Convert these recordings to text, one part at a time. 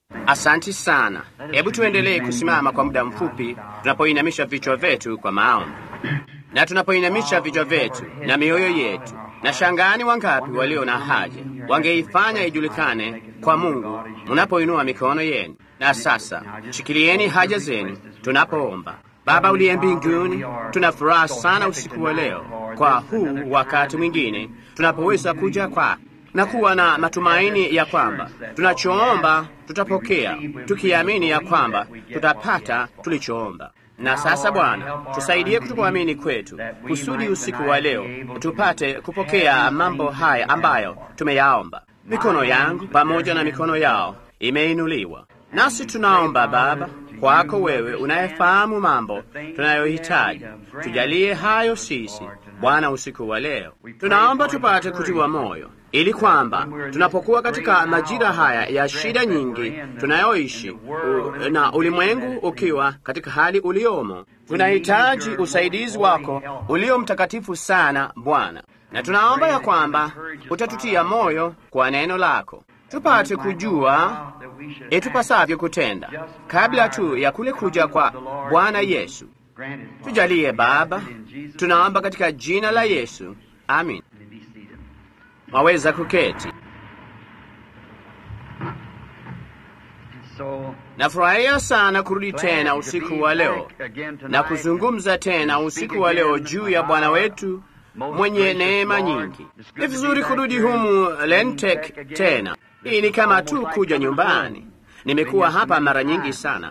Asanti sana. Hebu tuendelee kusimama kwa muda mfupi tunapoinamisha vichwa vyetu kwa maombi. Na tunapoinamisha vichwa vyetu na mioyo yetu, na shangani wangapi walio na haja wangeifanya ijulikane kwa Mungu mnapoinua mikono yenu. Na sasa shikilieni haja zenu tunapoomba. Baba uliye mbinguni, tuna furaha sana usiku wa leo kwa huu wakati mwingine tunapoweza kuja kwako na kuwa na matumaini ya kwamba tunachoomba tutapokea, tukiamini ya kwamba tutapata tulichoomba. Na sasa Bwana, tusaidie kutokuamini kwetu, kusudi usiku wa leo tupate kupokea mambo haya ambayo tumeyaomba. Mikono yangu pamoja na mikono yao imeinuliwa, nasi tunaomba Baba kwako wewe unayefahamu mambo tunayohitaji, tujalie hayo sisi Bwana usiku wa leo. Tunaomba tupate kutiwa moyo ili kwamba tunapokuwa katika majira haya ya shida nyingi tunayoishi u, na ulimwengu ukiwa katika hali uliomo, tunahitaji usaidizi wako ulio mtakatifu sana Bwana, na tunaomba ya kwamba utatutia moyo kwa neno lako tupate kujua itupasavyo kutenda kabla tu ya kule kuja kwa Bwana Yesu. Tujalie Baba, tunaomba katika jina la Yesu, amin. Waweza kuketi. Nafurahia sana kurudi tena usiku wa leo na kuzungumza tena usiku wa leo juu ya Bwana wetu mwenye neema nyingi. Ni vizuri kurudi humu Lentek tena. Hii ni kama tu kuja nyumbani. Nimekuwa hapa mara nyingi sana,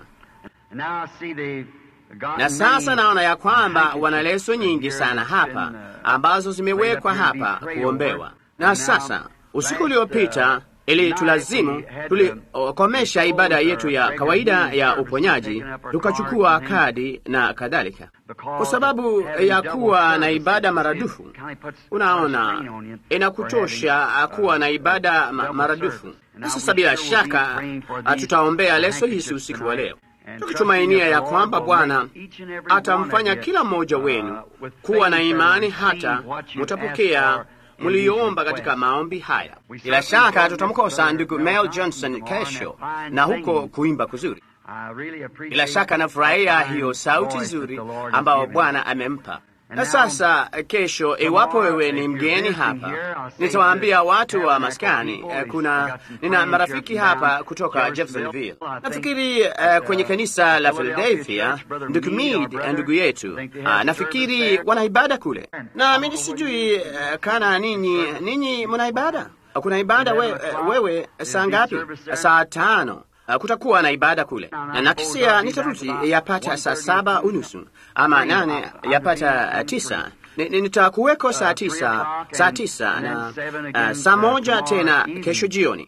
na sasa naona ya kwamba wana leso nyingi sana hapa ambazo zimewekwa hapa kuombewa. Na sasa usiku uliopita ili tulazimu tulikomesha ibada yetu ya kawaida ya uponyaji, tukachukua kadi na kadhalika, kwa sababu ya kuwa na ibada maradufu. Unaona, inakuchosha kuwa na ibada ma maradufu. Na sasa bila shaka tutaombea leso hizi usiku wa leo, tukitumainia ya kwamba Bwana atamfanya kila mmoja wenu kuwa na imani hata mutapokea mliyoomba katika maombi haya. Bila shaka tutamkosa ndugu Mel Johnson kesho na huko kuimba kuzuri. Bila shaka nafurahia hiyo sauti nzuri ambayo Bwana amempa. Na sasa kesho, iwapo wewe ni mgeni hapa, nitawaambia watu wa maskani, kuna nina marafiki hapa kutoka Jeffersonville. Nafikiri uh, kwenye kanisa la Philadelphia, ndugu Mead, ndugu yetu, uh, nafikiri wana ibada kule, na mimi sijui uh, kana ninyi ninyi mna ibada. Kuna ibada we, uh, wewe saa ngapi? Saa tano. Uh, kutakuwa na ibada kule na nakisia nitarudi yapata saa saba unusu ama nane yapata uh, tisa nitakuweko saa tisa saa tisa na uh, saa moja tena kesho jioni.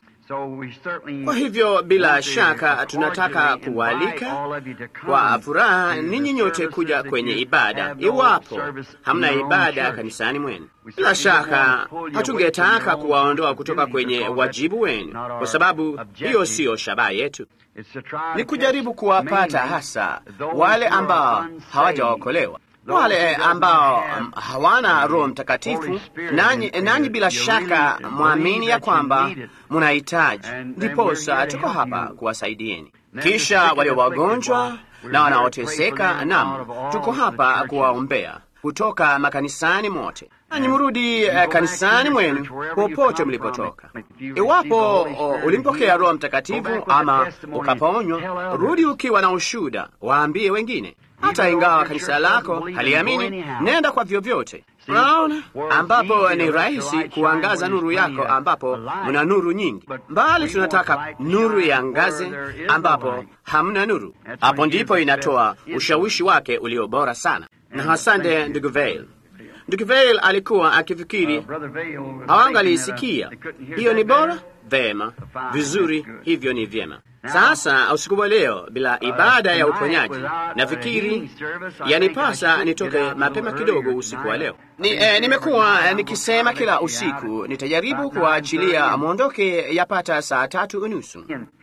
Kwa hivyo bila shaka tunataka kuwaalika kwa furaha ninyi nyote kuja kwenye ibada, iwapo hamna ibada kanisani mwenu. Bila shaka hatungetaka kuwaondoa kutoka kwenye wajibu wenu, kwa sababu hiyo siyo shabaha yetu. Ni kujaribu kuwapata hasa wale ambao hawajaokolewa wale ambao hawana Roho Mtakatifu. Nanyi, nanyi bila shaka mwamini ya kwamba munahitaji, ndiposa tuko hapa kuwasaidieni. Kisha walio wagonjwa na wanaoteseka, nam, tuko hapa kuwaombea kutoka makanisani mote. Nanyi mrudi uh, kanisani mwenu popote mlipotoka. Iwapo uh, ulimpokea Roho Mtakatifu ama ukaponywa, rudi ukiwa na ushuda, waambie wengine hata ingawa kanisa lako haliamini, nenda kwa vyovyote. Unaona, ambapo ni rahisi kuangaza nuru yako, ambapo mna nuru nyingi, mbali tunataka nuru iangaze ambapo hamna nuru. Hapo ndipo inatoa ushawishi wake ulio bora sana. Na asante ndugu Vail. Ndugu Vail alikuwa akifikiri hawangalisikia. Hiyo ni bora vema, vizuri, hivyo ni vyema. Sasa usiku wa leo, bila ibada ya uponyaji, nafikiri yanipasa nitoke mapema kidogo usiku wa leo. Ni, eh, nimekuwa nikisema kila usiku nitajaribu kuwaachilia mwondoke yapata saa tatu unusu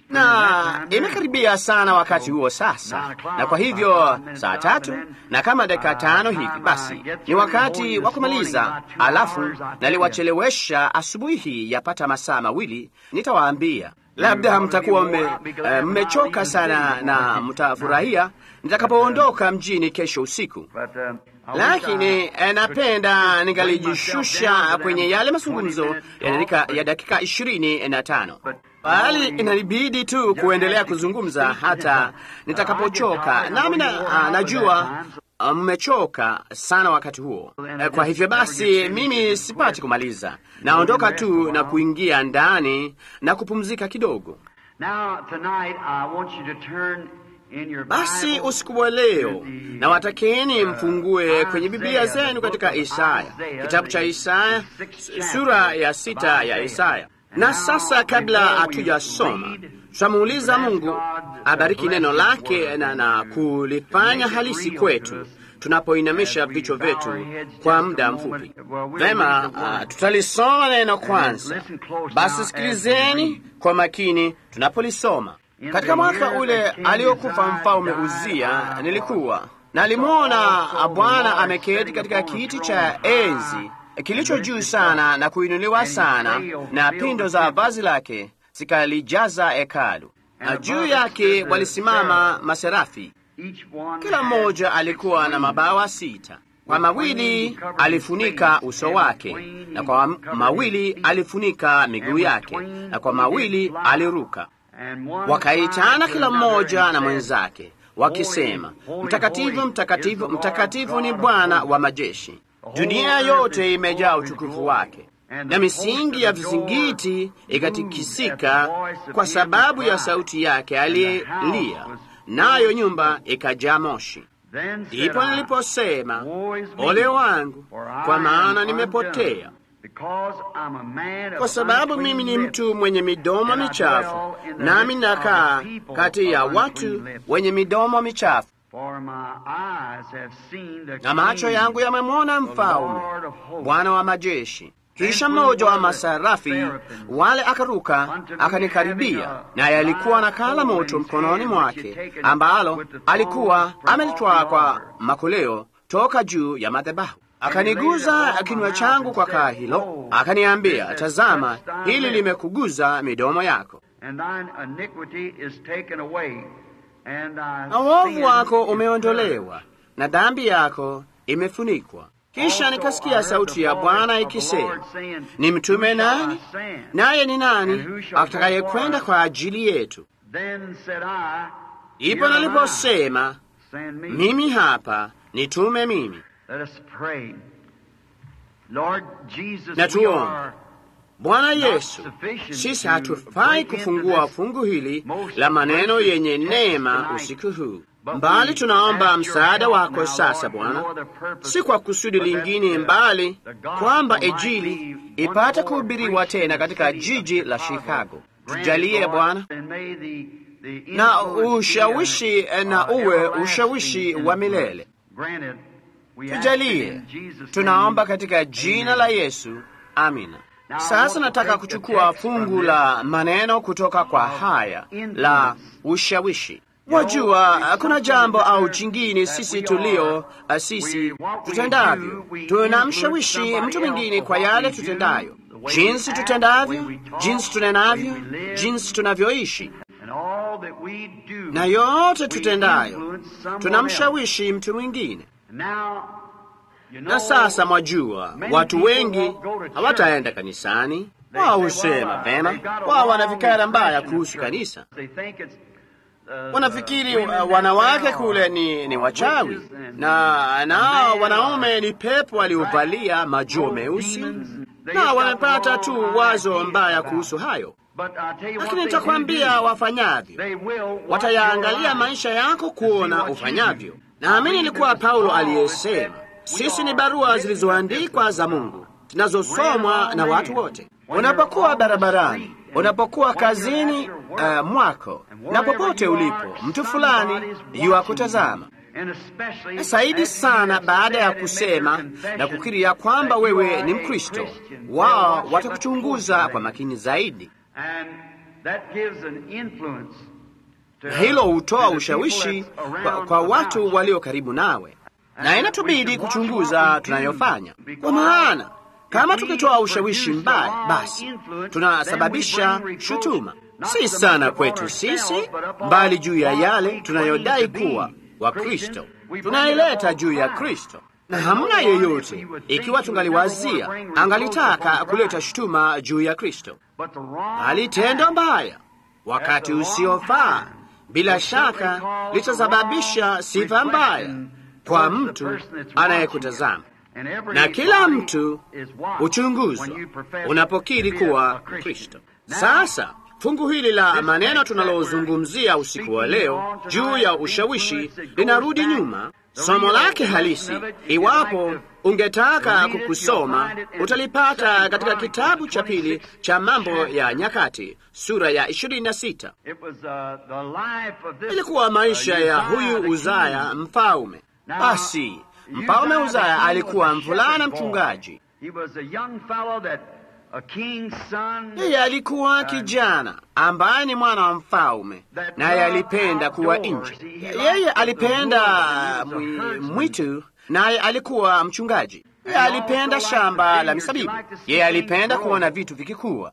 na imekaribia sana wakati huo sasa, na kwa hivyo saa tatu na kama dakika tano hivi, basi ni wakati wa kumaliza. Alafu naliwachelewesha asubuhi hii yapata masaa mawili, nitawaambia Labda mtakuwa mmechoka sana na mtafurahia nitakapoondoka mjini kesho usiku, lakini napenda ningalijishusha kwenye yale mazungumzo ya dakika ishirini na tano bali inabidi tu kuendelea kuzungumza hata nitakapochoka, nami na, najua mmechoka sana wakati huo. Kwa hivyo basi, mimi sipati kumaliza, naondoka tu na kuingia ndani na kupumzika kidogo. Basi usiku wa leo na watakeni mfungue kwenye Biblia zenu katika Isaya, kitabu cha Isaya sura ya sita ya Isaya. Na sasa kabla hatujasoma, tutamuuliza Mungu abariki neno lake na, na kulifanya halisi kwetu tunapoinamisha vichwa vyetu kwa muda mfupi. Vema, uh, tutalisoma neno kwanza. Basi sikilizeni kwa makini tunapolisoma. Katika mwaka ule aliokufa mfalme Uzia, nilikuwa nalimwona Bwana ameketi katika kiti cha enzi kilicho juu sana na kuinuliwa sana, na pindo za vazi lake zikalijaza hekalu, na juu yake walisimama maserafi, kila mmoja alikuwa na mabawa sita. Kwa mawili alifunika uso wake, na kwa mawili alifunika miguu yake, na kwa mawili aliruka. Wakaitana kila mmoja na mwenzake wakisema, Mtakatifu, mtakatifu, mtakatifu ni Bwana wa majeshi, dunia yote imejaa utukufu wake. Na misingi ya vizingiti ikatikisika kwa sababu ya sauti yake aliyelia, nayo nyumba ikajaa moshi. Ndipo niliposema, ole wangu, kwa maana nimepotea, kwa sababu mimi ni mtu mwenye midomo michafu, nami nakaa kati ya watu wenye midomo michafu na macho yangu yamemwona Mfalme, Bwana wa majeshi. Kisha mmoja wa masarafi wale akaruka akanikaribia, naye alikuwa na kala moto mkononi mwake, ambalo alikuwa amelitwaa kwa makoleo toka juu ya madhabahu. Akaniguza kinywa changu kwa kaa hilo, akaniambia, tazama, hili limekuguza midomo yako na uovu wako umeondolewa na dhambi yako imefunikwa. Kisha nikasikia sauti ya Bwana ikisema, ni mtume nani? Naye ni nani atakayekwenda kwa ajili yetu? Ipo naliposema, mimi hapa, nitume mimi. Na tuombe. Bwana Yesu, sisi hatufai kufungua fungu hili la maneno yenye neema usiku huu, mbali tunaomba msaada wako sasa Bwana, si kwa kusudi lingine, mbali kwamba Injili ipate kuhubiriwa tena katika jiji la Chicago. Tujalie Bwana, na ushawishi na uwe ushawishi wa milele. Tujalie, tunaomba katika jina la Yesu, amina. Sasa nataka kuchukua fungu la maneno kutoka kwa haya la ushawishi. Wajua, kuna jambo au jingine sisi tulio sisi tutendavyo, tunamshawishi mtu mwingine kwa yale tutendayo, jinsi tutendavyo, jinsi tunenavyo, jinsi tunavyoishi, na yote tutendayo tunamshawishi mtu mwingine. Na sasa mwajua, watu wengi hawataenda kanisani. Wao husema vema, wao wana fikira mbaya kuhusu kanisa. Wanafikiri uh, wanawake kule ni, ni wachawi na nao wanaume ni pepo waliovalia majoho meusi, na wamepata tu wazo mbaya kuhusu hayo. Lakini nitakwambia wafanyavyo, watayaangalia maisha yako kuona ufanyavyo. Naamini ilikuwa Paulo aliyesema sisi ni barua zilizoandikwa za Mungu zinazosomwa na watu wote. Unapokuwa barabarani, unapokuwa kazini uh, mwako na popote ulipo, mtu fulani yuwakutazama zaidi sana. Baada ya kusema na kukiri ya kwamba wewe ni Mkristo, wao watakuchunguza kwa makini zaidi, na hilo hutoa ushawishi kwa, kwa watu walio karibu nawe na inatubidi kuchunguza tunayofanya, kwa maana kama tukitoa ushawishi mbaya, basi tunasababisha shutuma. si sana kwetu sisi, bali juu ya yale tunayodai kuwa Wakristo. Tunaileta juu ya Kristo, na hamna yeyote, ikiwa tungaliwazia, angalitaka kuleta shutuma juu ya Kristo, bali tendo mbaya wakati usiofaa bila shaka litasababisha sifa mbaya kwa mtu anayekutazama na kila mtu huchunguzwa unapokiri kuwa Kristo. Sasa fungu hili la maneno tunalozungumzia usiku wa leo juu ya ushawishi linarudi nyuma. Somo lake halisi, iwapo ungetaka kukusoma, utalipata katika kitabu cha pili cha Mambo ya Nyakati sura ya 26. Ilikuwa maisha ya huyu Uzaya mfalme. Basi Mfalme Uzaya alikuwa mvulana mchungaji. Yeye alikuwa kijana ambaye ni mwana wa mfalme, naye alipenda kuwa nje. Yeye alipenda mwitu, naye alikuwa mchungaji. Yeye alipenda shamba la misabibu. Yeye alipenda kuona vitu vikikuwa.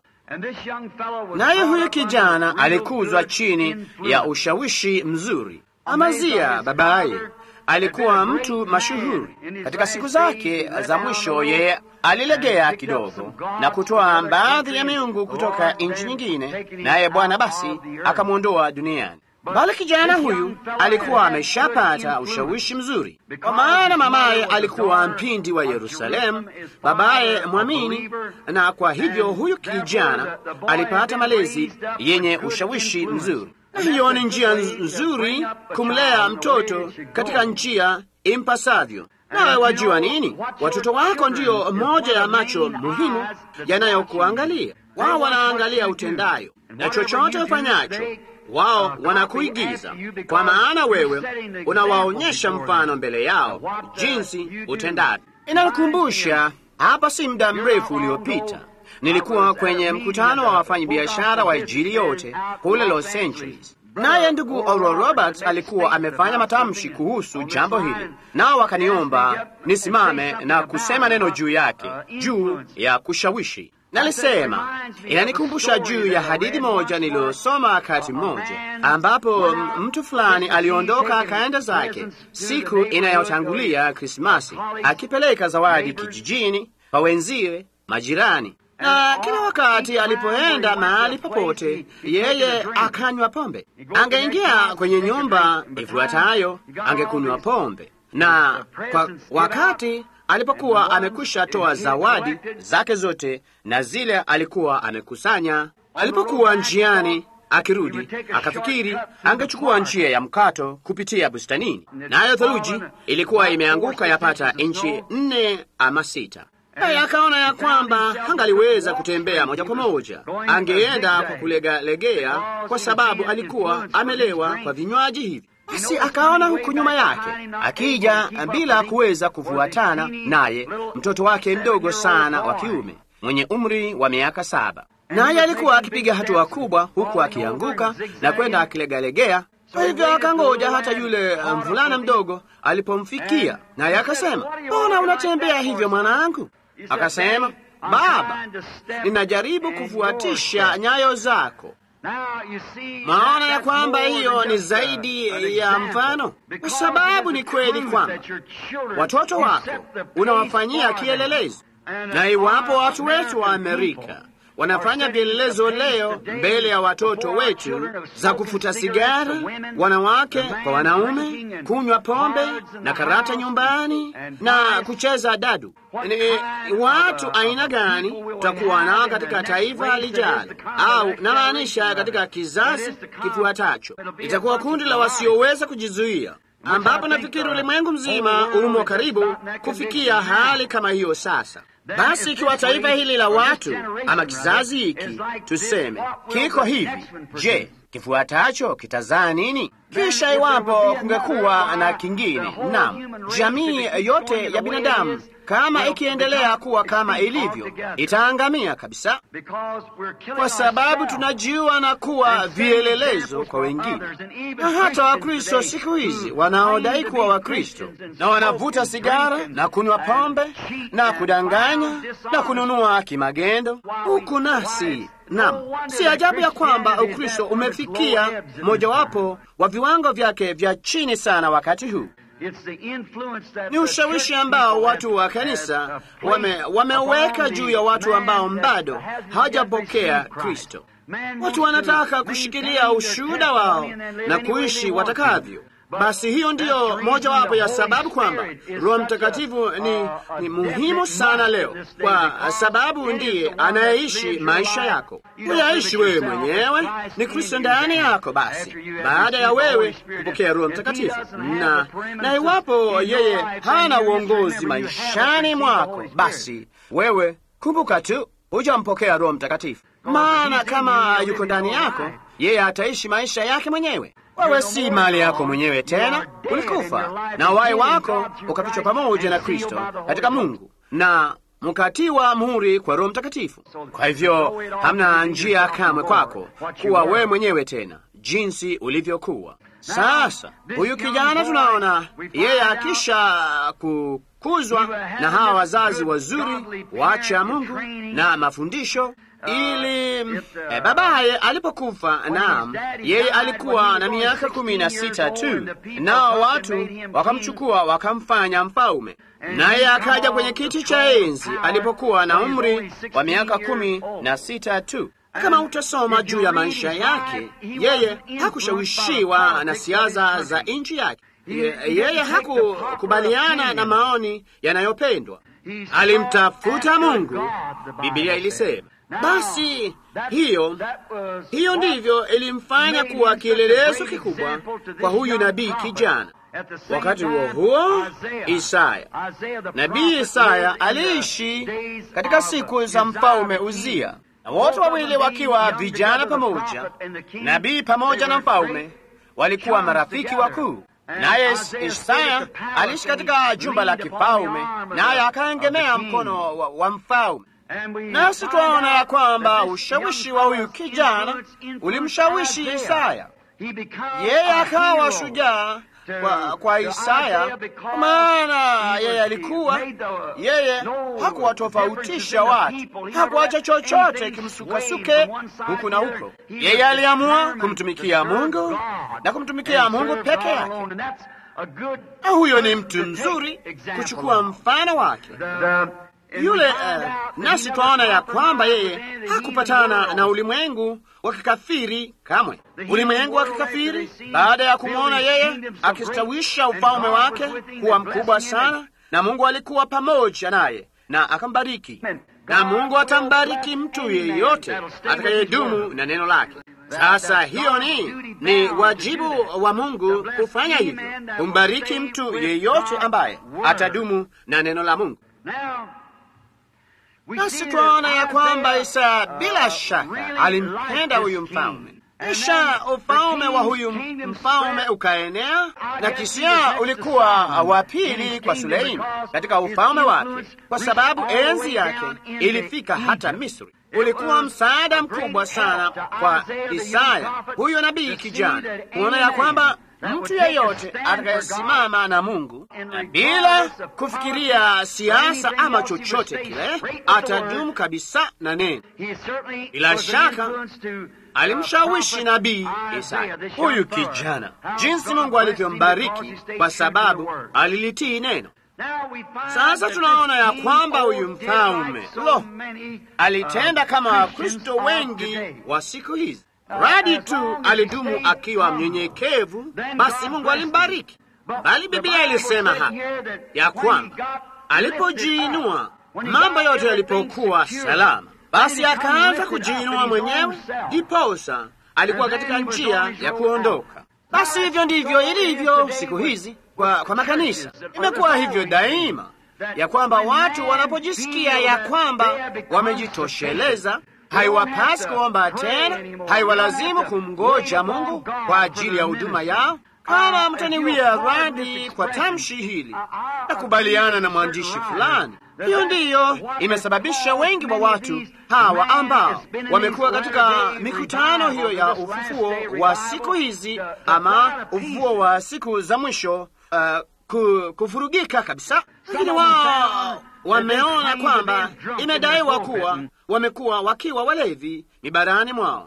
Naye huyu kijana alikuzwa chini ya ushawishi mzuri. Amazia babaye alikuwa mtu mashuhuri katika siku zake za mwisho. Yeye alilegea kidogo na kutoa baadhi ya miungu kutoka nchi nyingine, naye Bwana basi akamwondoa duniani. Bali kijana huyu alikuwa ameshapata ushawishi mzuri, kwa maana mamaye alikuwa mpindi wa Yerusalemu, babaye mwamini, na kwa hivyo huyu kijana alipata malezi yenye ushawishi mzuri. Hiyo ni njia nzuri kumlea mtoto katika njia impasavyo. Nawe wajua nini? Watoto wako ndiyo moja ya macho muhimu yanayokuangalia. Wao wanaangalia utendayo, na chochote ufanyacho wao wanakuigiza, kwa maana wewe unawaonyesha mfano mbele yao jinsi utendavyo. Inakumbusha hapa, si muda mrefu uliopita nilikuwa kwenye mkutano wa wafanyabiashara wa Injili yote kule Los Angeles, naye ndugu Oral Roberts alikuwa amefanya matamshi kuhusu jambo hili, nao wakaniomba nisimame na kusema neno juu yake, juu ya kushawishi. Nalisema inanikumbusha juu ya hadithi moja niliyosoma wakati mmoja, ambapo mtu fulani aliondoka akaenda zake siku inayotangulia Krismasi, akipeleka zawadi kijijini kwa wenziwe majirani na kila wakati alipoenda mahali popote, yeye akanywa pombe. Angeingia kwenye nyumba ifuatayo, angekunywa pombe, na kwa wakati alipokuwa amekwisha toa zawadi zake zote na zile alikuwa amekusanya, alipokuwa njiani akirudi, akafikiri angechukua njia ya mkato kupitia bustanini, nayo theluji ilikuwa imeanguka yapata inchi nne ama sita naye akaona ya kwamba hangaliweza kutembea moja kwa moja, angeenda kwa kulegalegea, kwa sababu alikuwa amelewa kwa vinywaji hivi. Basi akaona huku nyuma yake akija bila kuweza kufuatana naye mtoto wake mdogo sana wa kiume mwenye umri wa miaka saba, naye alikuwa akipiga hatua kubwa huku akianguka na kwenda akilegalegea. Kwa hivyo akangoja hata yule mvulana mdogo alipomfikia, naye akasema, mbona unatembea hivyo mwanangu? Akasema, baba, ninajaribu kufuatisha nyayo zako. Maona ya kwamba hiyo ni zaidi ya mfano, kwa sababu ni kweli kwamba watoto wako unawafanyia kielelezo, na iwapo watu wetu wa Amerika wanafanya vielelezo leo mbele ya watoto wetu za kufuta sigara, wanawake kwa wanaume, kunywa pombe na karata nyumbani na kucheza dadu. Ni watu aina gani tutakuwa nao katika taifa lijalo, au namaanisha katika kizazi kifuatacho? Itakuwa kundi la wasioweza kujizuia ambapo nafikiri ulimwengu mzima umo karibu kufikia hali kama hiyo sasa. Basi ikiwa taifa hili la watu ama kizazi hiki tuseme kiko hivi, je, kifuatacho kitazaa nini? Kisha iwapo kungekuwa na kingine, naam, jamii yote ya binadamu kama ikiendelea kuwa kama ilivyo, itaangamia kabisa, kwa sababu tunajiua na kuwa vielelezo kwa wengine. Na hata Wakristo siku hizi wanaodai kuwa Wakristo na wanavuta sigara na kunywa pombe na kudanganya na kununua kimagendo, huku nasi Naam, si ajabu ya kwamba Ukristo umefikia mojawapo wa viwango vyake vya chini sana wakati huu. Ni ushawishi ambao watu wa kanisa wame, wameweka juu ya watu ambao bado hawajapokea Kristo. Watu wanataka kushikilia ushuhuda wao na kuishi watakavyo. Basi hiyo ndiyo mojawapo ya sababu kwamba Roho Mtakatifu ni, ni muhimu sana leo, kwa sababu ndiye anayeishi maisha yako. Huyaishi wewe mwenyewe, ni Kristo ndani yako. Basi baada ya wewe kupokea Roho Mtakatifu, na na iwapo yeye hana uongozi maishani mwako, basi wewe kumbuka tu hujampokea Roho Mtakatifu, maana kama yuko ndani yako, yeye ataishi maisha yake mwenyewe. Wewe si mali yako mwenyewe tena, ulikufa na uhai wako ukafichwa pamoja na Kristo katika Mungu na mkatiwa muhuri kwa Roho Mtakatifu. Kwa hivyo hamna njia kamwe kwako kuwa wewe mwenyewe tena jinsi ulivyokuwa. Sasa huyu kijana tunaona yeye akisha kukuzwa na hawa wazazi wazuri wacha Mungu na mafundisho ili eh, babaye alipokufa, naam, yeye alikuwa na miaka kumi na sita tu, nao watu wakamchukua wakamfanya mfalme, naye akaja kwenye kiti cha enzi alipokuwa na umri wa miaka kumi na sita tu. Kama utasoma juu ya maisha yake, yeye hakushawishiwa na siasa za nchi yake. Ye, yeye hakukubaliana na maoni yanayopendwa, alimtafuta Mungu, Biblia ilisema. Basi hiyo hiyo ndivyo ilimfanya kuwa kielelezo kikubwa kwa huyu nabii kijana. Wakati huo huo, Isaya, nabii Isaya aliishi katika siku za mfalme Uzia, na wote wawili wakiwa vijana pamoja, nabii pamoja na mfalme walikuwa marafiki wakuu. Naye Isaya aliishi katika jumba la kifalme, naye akaegemea mkono wa, wa mfalme nasi twaona ya kwamba ushawishi wa huyu kijana ulimshawishi Isaya, yeye akawa shujaa kwa, kwa Isaya, kwa maana yeye alikuwa yeye hakuwatofautisha watu, hakuacha chochote kimsukasuke huku na huko. Yeye aliamua kumtumikia Mungu na kumtumikia Mungu peke yake, na huyo ni mtu mzuri kuchukua mfano wake yule uh, nasi twaona ya kwamba yeye hakupatana na ulimwengu wa kikafiri kamwe. Ulimwengu wa kikafiri, baada ya kumwona yeye akistawisha ufalme wake kuwa mkubwa sana, na Mungu alikuwa pamoja naye na akambariki, na Mungu atambariki mtu yeyote atakayedumu na neno lake. Sasa hiyo ni ni wajibu wa Mungu kufanya hivyo, kumbariki mtu yeyote ambaye atadumu na neno la Mungu. Nasi twaona ya kwamba Isaya bila shaka alimpenda huyu mfalme, kisha ufalme wa huyu mfalme ukaenea, na kisia ulikuwa wa pili kwa Suleimani katika ufalme wake, kwa sababu enzi yake ilifika hata Misri. Ulikuwa msaada mkubwa sana kwa Isaya huyo nabii kijana, kuona ya kwamba mtu yeyote atakayesimama na Mungu bila kufikiria siasa ama chochote kile, atadumu kabisa na neno. Bila shaka alimshawishi nabii Isaya huyu kijana, jinsi Mungu alivyombariki kwa sababu alilitii neno. Sasa tunaona ya kwamba huyu mfalme lo, alitenda kama Wakristo wengi wa siku hizi radi tu alidumu akiwa mnyenyekevu, basi Mungu alimbariki. Bali Biblia ilisema hapa ya kwamba alipojiinua, mambo yote yalipokuwa salama, basi akaanza kujiinua mwenyewe, ndiposa alikuwa katika njia ya kuondoka. Basi hivyo ndivyo ilivyo siku hizi kwa, kwa makanisa. Imekuwa hivyo daima ya kwamba watu wanapojisikia ya kwamba wamejitosheleza haiwapasi kuomba tena, haiwalazimu kumngoja Mungu kwa ajili ya huduma yao. Kama mtaniwia radhi kwa tamshi hili, nakubaliana na mwandishi fulani. Hiyo ndiyo imesababisha wengi wa watu hawa ambao wamekuwa katika mikutano hiyo ya ufufuo wa siku hizi ama ufufuo wa siku za mwisho uh, kufurugika kabisa, lakini wao wameona kwamba imedaiwa kuwa wamekuwa wakiwa walevi mibarani mwao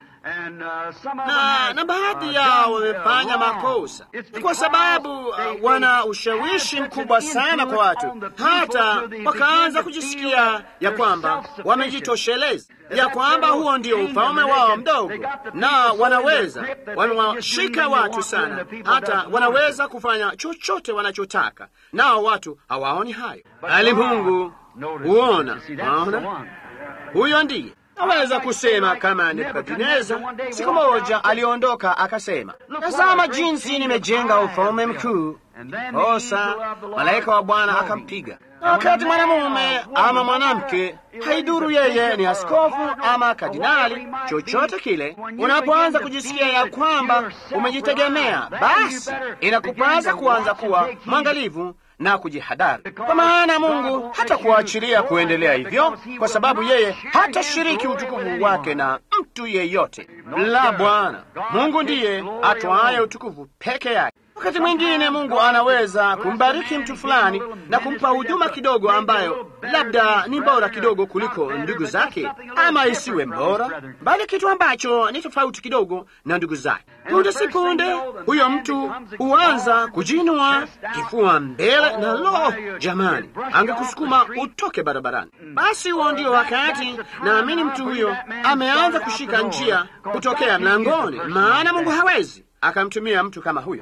na, na baadhi yao wamefanya makosa. Ni kwa sababu uh, wana ushawishi mkubwa sana kwa watu, hata wakaanza kujisikia ya kwamba wamejitosheleza, ya kwamba huo ndio ufalme wao mdogo, na wanaweza wamewashika watu sana, hata wanaweza kufanya chochote wanachotaka, nao watu hawaoni hayo, bali Mungu huona. Waona, huyo ndiye Naweza kusema kama Nebukadneza siku moja aliondoka akasema, tazama jinsi nimejenga ufalme mkuu. Kosa malaika wa Bwana akampiga. Na wakati mwanamume ama mwanamke, haiduru yeye ni askofu ama kardinali, chochote kile, unapoanza kujisikia ya kwamba umejitegemea, basi inakupasa kuanza kuwa mwangalivu na kujihadhari, kwa maana Mungu hata kuachilia kuendelea hivyo, kwa sababu yeye hatashiriki utukufu wake na mtu yeyote. La, Bwana Mungu ndiye atwaye utukufu peke yake. Wakati mwingine Mungu anaweza kumbariki mtu fulani na kumpa huduma kidogo ambayo labda ni bora kidogo kuliko ndugu zake, ama isiwe bora, bali kitu ambacho ni tofauti kidogo na ndugu zake. Punde si punde, huyo mtu huanza kujinua kifua mbele, na lo, jamani, angekusukuma utoke barabarani. Basi huo ndio wakati naamini mtu huyo ameanza kushika njia kutokea mlangoni, maana Mungu hawezi akamtumia mtu kama huyo.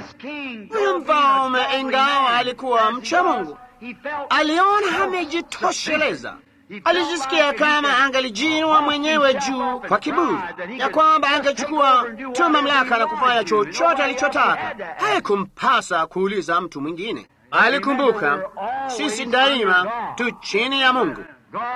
Huyu mfalme, ingawa alikuwa mcha Mungu, aliona amejitosheleza. Alijisikia kama angalijinua mwenyewe juu kwa kiburi, ya kwamba angechukua tu mamlaka na kufanya chochote alichotaka. Haikumpasa kuuliza mtu mwingine. Alikumbuka sisi daima tu chini ya Mungu.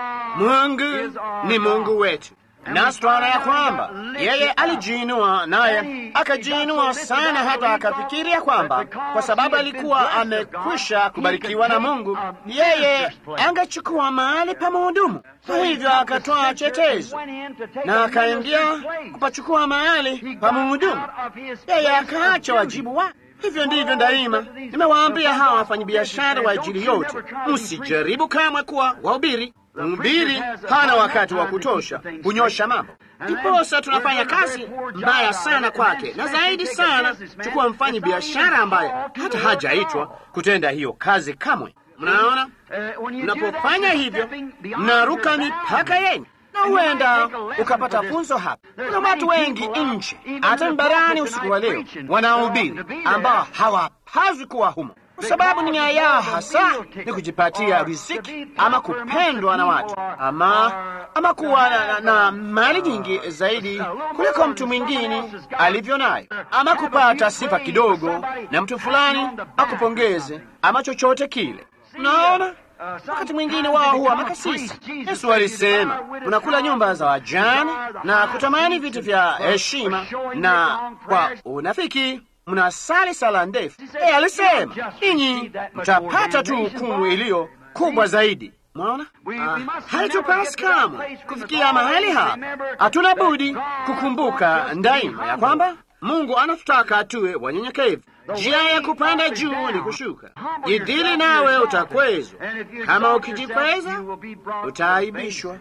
Mungu ni Mungu wetu nasi twaona ya kwamba yeye alijiinua, naye akajiinua sana, hata akafikiria kwamba kwa sababu alikuwa amekwisha kubarikiwa na Mungu, yeye angechukua mahali pa mhudumu. Kwa hivyo akatoa chetezo na akaingia kupachukua mahali pa mhudumu, yeye akaacha wajibu wake. Hivyo ndivyo daima nimewaambia hawa wafanyabiashara wa Injili yote, msijaribu kamwe kuwa wahubiri. Mhubiri hana wakati wa kutosha kunyosha mambo, ndiposa tunafanya kazi mbaya sana kwake, na zaidi sana chukua mfanyi biashara ambaye hata hajaitwa kutenda hiyo kazi kamwe. Mnaona, mnapofanya hivyo mnaruka mipaka yenyu na huenda ukapata funzo hapa. Kuna watu wengi nje, hata barani usiku wa leo, wanaohubiri ambao hawapaswi kuwa humo kwa sababu ni nia yao hasa ni kujipatia riziki ama kupendwa na watu ama, ama kuwa na, na, na mali nyingi zaidi kuliko mtu mwingine alivyo nayo, ama kupata sifa kidogo na mtu fulani akupongeze ama chochote kile. Unaona, wakati mwingine wao huwa makasisi. Yesu alisema unakula nyumba za wajane na kutamani vitu vya heshima, na kwa unafiki mnasali sala ndefu. Yeye alisema ninyi mtapata tu hukumu iliyo kubwa zaidi. Mwaona, ah, haitupasi kamwe kufikia mahali hapa. Hatuna budi kukumbuka daima ya kwamba Mungu anatutaka tuwe wanyenyekevu. Njia ya kupanda juu ni kushuka. Jidhili nawe utakwezwa, kama ukijikweza utaaibishwa.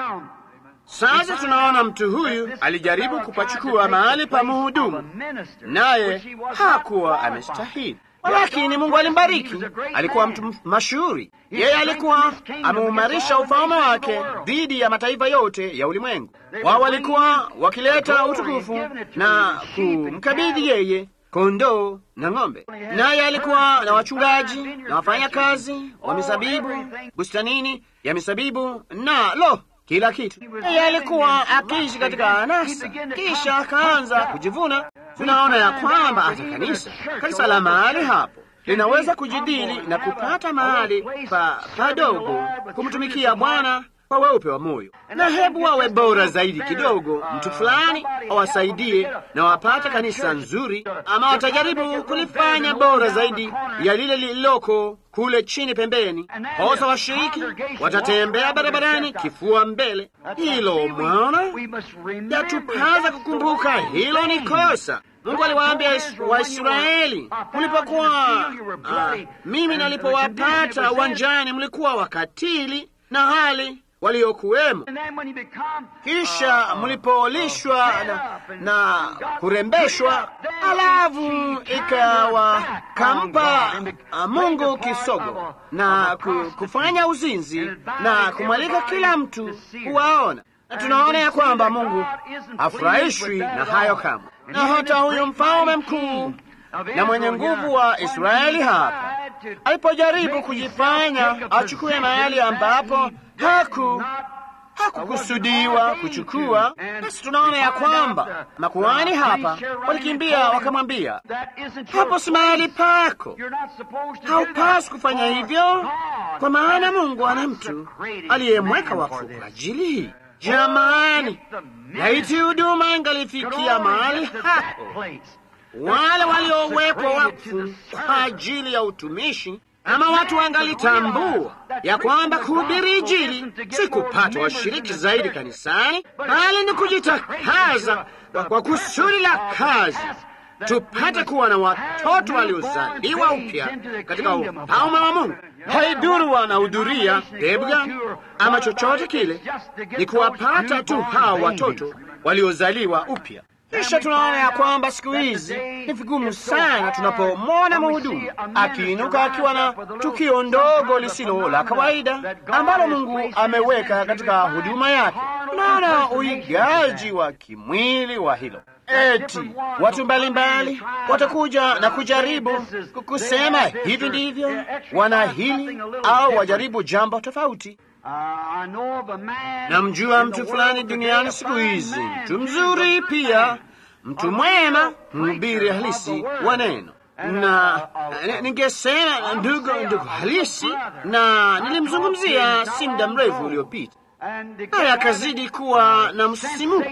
Sasa tunaona mtu huyu alijaribu kupachukua mahali pa mhudumu, naye hakuwa amestahili, lakini Mungu alimbariki. Alikuwa mtu mashuhuri, yeye alikuwa ameumarisha ufalme wake dhidi ya mataifa yote ya ulimwengu. Wao walikuwa wakileta utukufu na kumkabidhi yeye kondoo na ng'ombe, naye alikuwa na wachungaji na wafanyakazi wa misabibu bustanini ya misabibu na lo kila kitu. Yeye alikuwa akiishi katika anasa, kisha akaanza kujivuna. Tunaona ya kwamba hata kanisa kanisa la mahali hapo linaweza kujidili na kupata mahali pa padogo kumtumikia Bwana kwa weupe wa moyo, na hebu wawe bora zaidi kidogo, mtu fulani awasaidie na wapate kanisa nzuri, ama watajaribu kulifanya bora zaidi ya lile lililoko kule chini pembeni. Hosa washiriki watatembea barabarani kifua mbele. Hilo mwaona, yatupaza kukumbuka hilo ni kosa. Mungu aliwaambia Waisraeli, mlipokuwa uh, mimi nalipowapata uwanjani, mlikuwa wakatili na hali waliokuwemo. Kisha mlipolishwa na, na kurembeshwa, alafu ikawa kampa Mungu kisogo na kufanya uzinzi na kumwalika kila mtu kuwaona. Na tunaona ya kwamba Mungu hafurahishwi na hayo kamwe, na hata huyu mfalme mkuu na mwenye nguvu wa Israeli hapa alipojaribu kujifanya achukue mahali ambapo haku hakukusudiwa kuchukua. Basi tunaona ya kwamba makuhani hapa walikimbia wakamwambia, hapo si mahali pako, haupaswi kufanya hivyo, kwa maana Mungu ana mtu aliyemweka wakfu kwa ajili hii. Jamani, laiti huduma ingalifikia mahali hapo, wale waliowekwa wakfu kwa ajili ya utumishi ama watu wangalitambua ya kwamba kuhubiri Injili si kupata washiriki zaidi kanisani, bali ni kujitakaza kwa kusudi la kazi, tupate kuwa na watoto waliozaliwa upya katika ufalme wa Mungu. Haiduru wanahudhuria debga ama chochote kile, ni kuwapata tu hao watoto waliozaliwa upya. Kisha tunaona ya kwamba siku hizi ni vigumu sana tunapomwona mhudumu akiinuka akiwa na tukio ndogo lisilo la kawaida ambalo Mungu ameweka katika huduma yake. Tunaona uigaji wa kimwili wa hilo. Eti watu mbalimbali watakuja na kujaribu kusema hivi ndivyo wana hili au wajaribu jambo tofauti. Namjua mtu fulani duniani siku hizi, mtu mzuri pia, mtu mwema, mhubiri halisi wa neno, na ningesema ndugu ndugu halisi, na nilimzungumzia si muda mrefu uliopita, naye akazidi kuwa na msisimuko,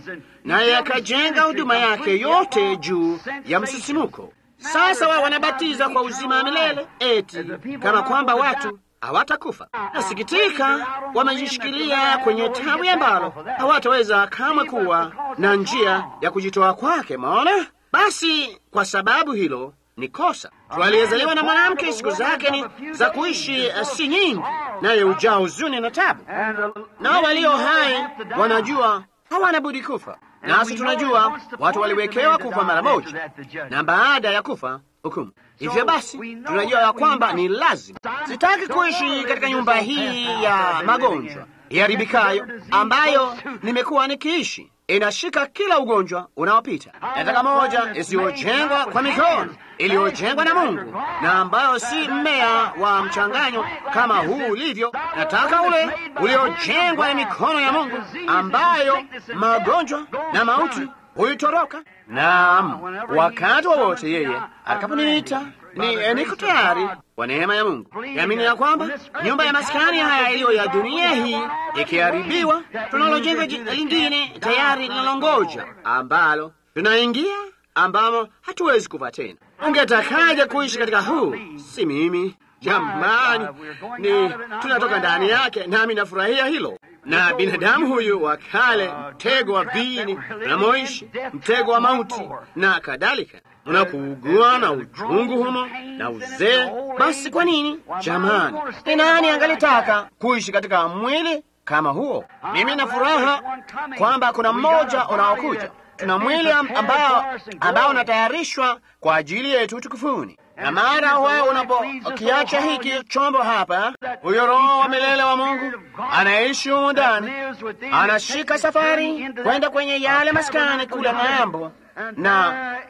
naye akajenga huduma yake yote juu ya msisimuko. Sasa wao wanabatiza kwa uzima wa milele, eti kama kwamba watu hawatakufa. Nasikitika, wamejishikilia kwenye tawi ambalo hawataweza kamwe kuwa na njia ya kujitoa kwake. Maona basi, kwa sababu hilo ni kosa. Mtu aliyezaliwa na mwanamke siku zake ni za kuishi si nyingi, naye hujaa huzuni na tabu, nao walio hai wanajua hawana budi kufa. Nasi tunajua watu waliwekewa kufa mara moja, na baada ya kufa hukumu. Hivyo basi tunajua ya kwamba ni lazima. Sitaki kuishi katika nyumba hii ya magonjwa iharibikayo ambayo nimekuwa nikiishi, inashika kila ugonjwa unaopita. Nataka moja isiyojengwa kwa mikono, iliyojengwa na Mungu na ambayo si mmea wa mchanganyo kama huu ulivyo. Nataka ule uliojengwa na mikono ya Mungu, ambayo magonjwa na mauti huitoroka. Naam, wakati wowote yeye atakaponiita ni niko tayari kwa neema ya Mungu. Yamini ya kwamba nyumba ya maskani haya iliyo ya dunia hii ikiharibiwa, tunalojenga lingine tayari linalongoja, ambalo tunaingia ambamo hatuwezi kufa tena. Ungetakaje kuishi katika huu? Si mimi jamani, ni tunatoka ndani yake, nami nafurahia hilo na binadamu huyu wa kale, mtego wa vini unamoishi, mtego wa mauti na kadhalika, unakuugua na uchungu humo na uzee. Basi kwa nini jamani, ni nani angalitaka kuishi katika mwili kama huo? Mimi na furaha kwamba kuna mmoja unaokuja. Tuna mwili ambao ambao unatayarishwa kwa ajili yetu tukufuni na mara wao unapokiacha hiki chombo hapa, huyo Roho wa milele wa Mungu anaishi humu ndani, anashika safari kwenda kwenye yale maskani kule ng'ambo, na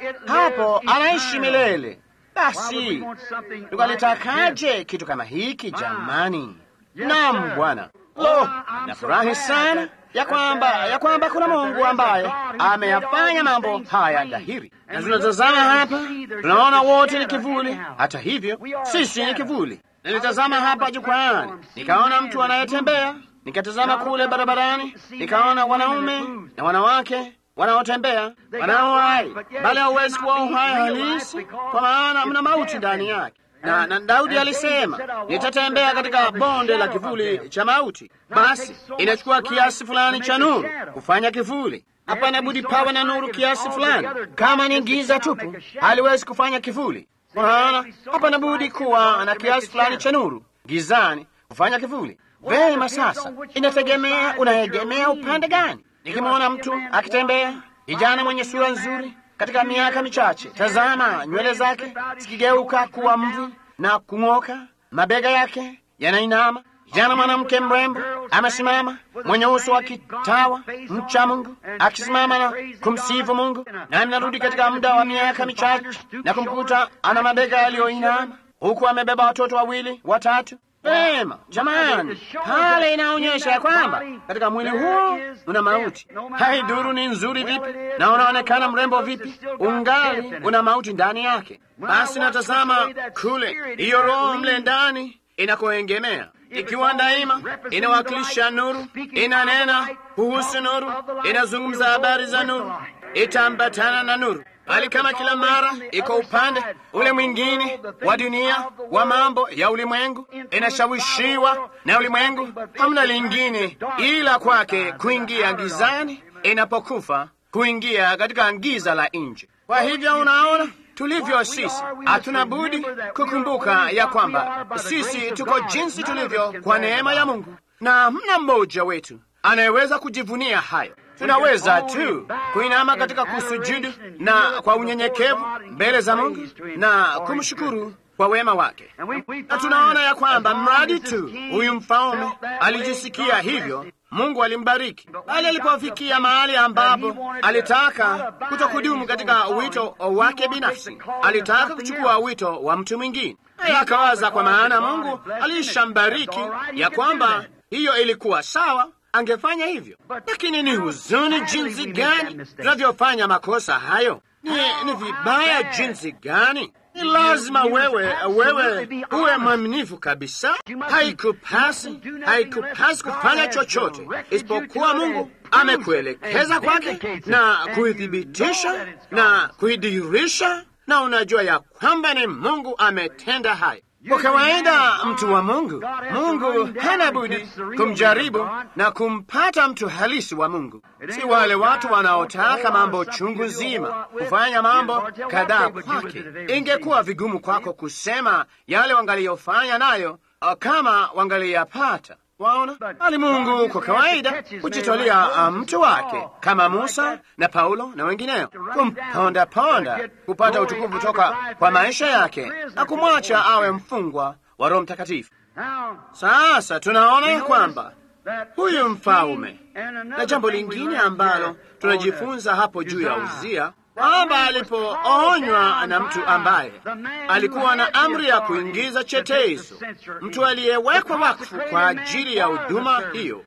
hapo anaishi milele. Basi tukalitakaje kitu kama hiki jamani? Naam, Bwana. Lo, nafurahi sana ya kwamba ya kwamba kuna Mungu ambaye ameyafanya mambo haya dhahiri, na tunatazama hapa, tunaona wote ni kivuli. Hata hivyo sisi ni kivuli. Nilitazama hapa jukwaani, nikaona mtu anayetembea, nikatazama kule barabarani, nikaona wanaume na wanawake wanaotembea wanao hai, bali hauwezi kuwa uhai halisi, kwa maana mna mauti ndani yake na, na Daudi alisema nitatembea katika bonde la kivuli cha mauti. Basi inachukua kiasi fulani cha nuru kufanya kivuli. Hapana budi pawe na nuru kiasi fulani. Kama ni giza tupu, haliwezi kufanya kivuli. Maana hapana budi kuwa na kiasi fulani cha nuru gizani kufanya kivuli. Vema, sasa inategemea unaegemea upande gani. Nikimwona mtu akitembea, kijana mwenye sura nzuri katika miaka michache, tazama nywele zake zikigeuka kuwa mvi na kung'oka, mabega yake yanainama. Kijana mwanamke mrembo amesimama, mwenye uso wa kitawa, mcha Mungu, akisimama na kumsifu Mungu, nami narudi katika muda wa miaka michache na kumkuta ana mabega yaliyoinama, huku amebeba watoto wawili watatu. Vema jamani, pale inaonyesha ya kwamba katika mwili huo una mauti. Haiduru ni nzuri vipi na unaonekana mrembo vipi, ungali una mauti ndani yake. Basi natazama kule, hiyo roho mle ndani inakoengemea, ikiwa daima inawakilisha nuru, inanena kuhusu nuru, inazungumza habari za nuru, itaambatana na nuru bali kama kila mara iko upande ule mwingine wa dunia wa mambo ya ulimwengu, inashawishiwa na ulimwengu, hamna lingine ila kwake kuingia gizani, inapokufa kuingia katika giza la nje. Kwa hivyo unaona tulivyo sisi, hatuna budi kukumbuka ya kwamba sisi tuko jinsi tulivyo kwa neema ya Mungu, na hamna mmoja wetu anayeweza kujivunia hayo. Tunaweza tu kuinama katika kusujudu na kwa unyenyekevu mbele za Mungu na kumshukuru kwa wema wake, na tunaona ya kwamba mradi tu huyu mfalme alijisikia hivyo, Mungu alimbariki. Bali alipofikia mahali ambapo alitaka kutokudumu katika wito wake binafsi, alitaka kuchukua wito wa mtu mwingine, naye akawaza, kwa maana Mungu alishambariki ya kwamba hiyo ilikuwa sawa angefanya hivyo. Lakini ni huzuni jinsi gani tunavyofanya makosa hayo! Ni, ni vibaya jinsi gani! Ni lazima wewe wewe uwe mwaminifu kabisa. Haikupasi, haikupasi kufanya chochote isipokuwa Mungu amekuelekeza kwake na kuithibitisha na kuidhihirisha, na unajua ya kwamba ni Mungu ametenda hayo. Kwa kawaida mtu wa Mungu, Mungu hana budi kumjaribu na kumpata mtu halisi wa Mungu, si wale watu wanaotaka mambo chungu nzima, kufanya mambo kadhaa kwake. Ingekuwa vigumu kwako kusema yale wangaliyofanya nayo kama wangaliyapata. Waona, bali Mungu kwa kawaida hujitolea mtu wake kama Musa na Paulo na wengineo, kumponda ponda kupata utukufu toka kwa maisha yake na kumwacha awe mfungwa wa Roho Mtakatifu. Sasa tunaona ya kwamba huyu mfalme, na jambo lingine ambalo tunajifunza hapo juu ya Uzia kwamba alipoonywa na mtu ambaye alikuwa na amri ya kuingiza chetezo, mtu aliyewekwa wakfu kwa ajili ya huduma hiyo,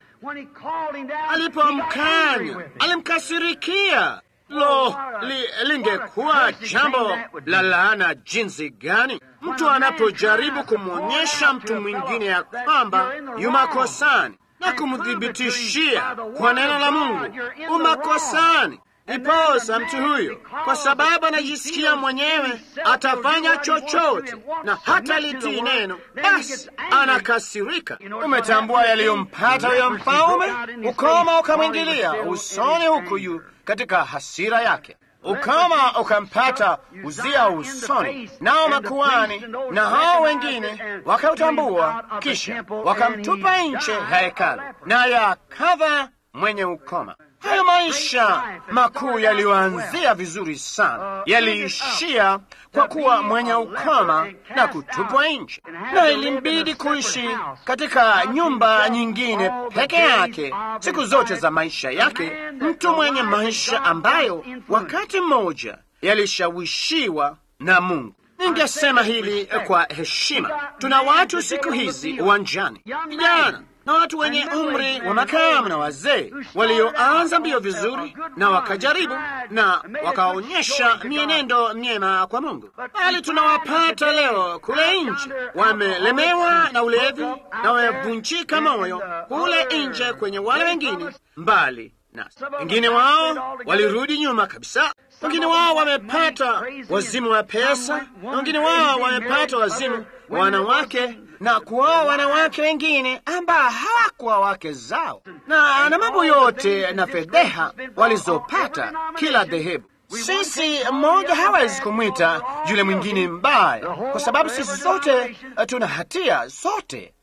alipomkanya alimkasirikia. Lo, li, lingekuwa jambo la laana jinsi gani mtu anapojaribu kumwonyesha mtu mwingine ya kwamba yumakosani na kumthibitishia kwa neno la Mungu umakosani. Iposa mtu huyo, kwa sababu anajisikia mwenyewe atafanya chochote na hata litii neno, basi anakasirika. Umetambua yaliyompata huyo mfalme? Ukoma ukamwingilia usoni, huku yu katika hasira yake. Ukoma ukampata Uzia usoni, nao makuhani na hao wengine wakautambua, kisha wakamtupa nje ya hekalu, naye akava mwenye ukoma. Hayo maisha makuu yaliyoanzia vizuri sana yaliishia kwa kuwa mwenye ukoma na kutupwa nje, na ilimbidi kuishi katika nyumba nyingine peke yake siku zote za maisha yake, mtu mwenye maisha ambayo wakati mmoja yalishawishiwa na Mungu. Ningesema hili kwa heshima. Tuna watu siku hizi uwanjani, vijana na watu wenye umri wa makamu na wazee walioanza mbio vizuri na wakajaribu na wakaonyesha mienendo myema kwa Mungu, bali tunawapata leo kule nje wamelemewa na ulevi na wamevunjika moyo kule nje kwenye wale wengine mbali nasi. Wengine wao walirudi nyuma kabisa, wengine wao wamepata wazimu wa pesa, na wengine wao wamepata wazimu wa wanawake na kuoa wanawake wengine ambao hawakuwa wake zao, na na mambo yote na fedheha walizopata kila dhehebu. Sisi mmoja hawezi kumwita yule mwingine mbaya, kwa sababu sisi sote tuna hatia, sote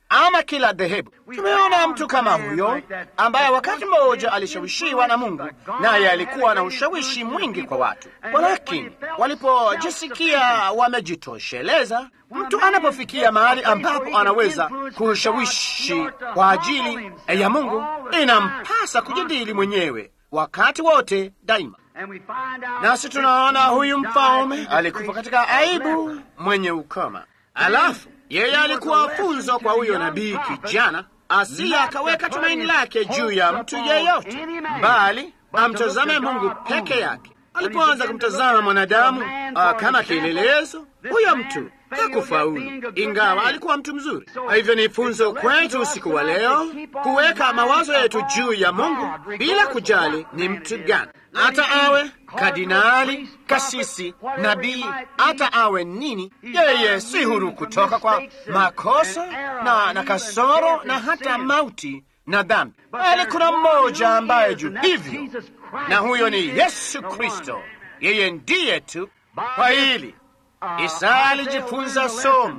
ama kila dhehebu. Tumeona mtu kama huyo ambaye wakati mmoja alishawishiwa na Mungu, naye alikuwa na ushawishi mwingi kwa watu, walakini walipojisikia wamejitosheleza, mtu anapofikia mahali ambapo anaweza kushawishi kwa ajili ya Mungu, inampasa kujadili mwenyewe wakati wote daima. Nasi tunaona huyu mfalme alikufa katika aibu, mwenye ukoma. Alafu yeye alikuwa funzo kwa huyo nabii kijana, asiye akaweka tumaini lake juu ya mtu yeyote, bali amtazame Mungu peke yake. Alipoanza kumtazama mwanadamu uh, kama kielelezo, huyo mtu hakufaulu, ingawa alikuwa mtu mzuri. Kwa hivyo ni funzo kwetu usiku wa leo kuweka mawazo yetu juu ya Mungu bila kujali ni mtu gani, hata awe kardinali, kasisi, nabii, hata awe nini. Yeye si huru kutoka kwa makosa na, na kasoro na hata mauti na dhambi, bali kuna mmoja ambaye juu hivyo, na huyo ni Yesu Kristo. Yeye ndiye tu. Kwa hili Isaya alijifunza somo.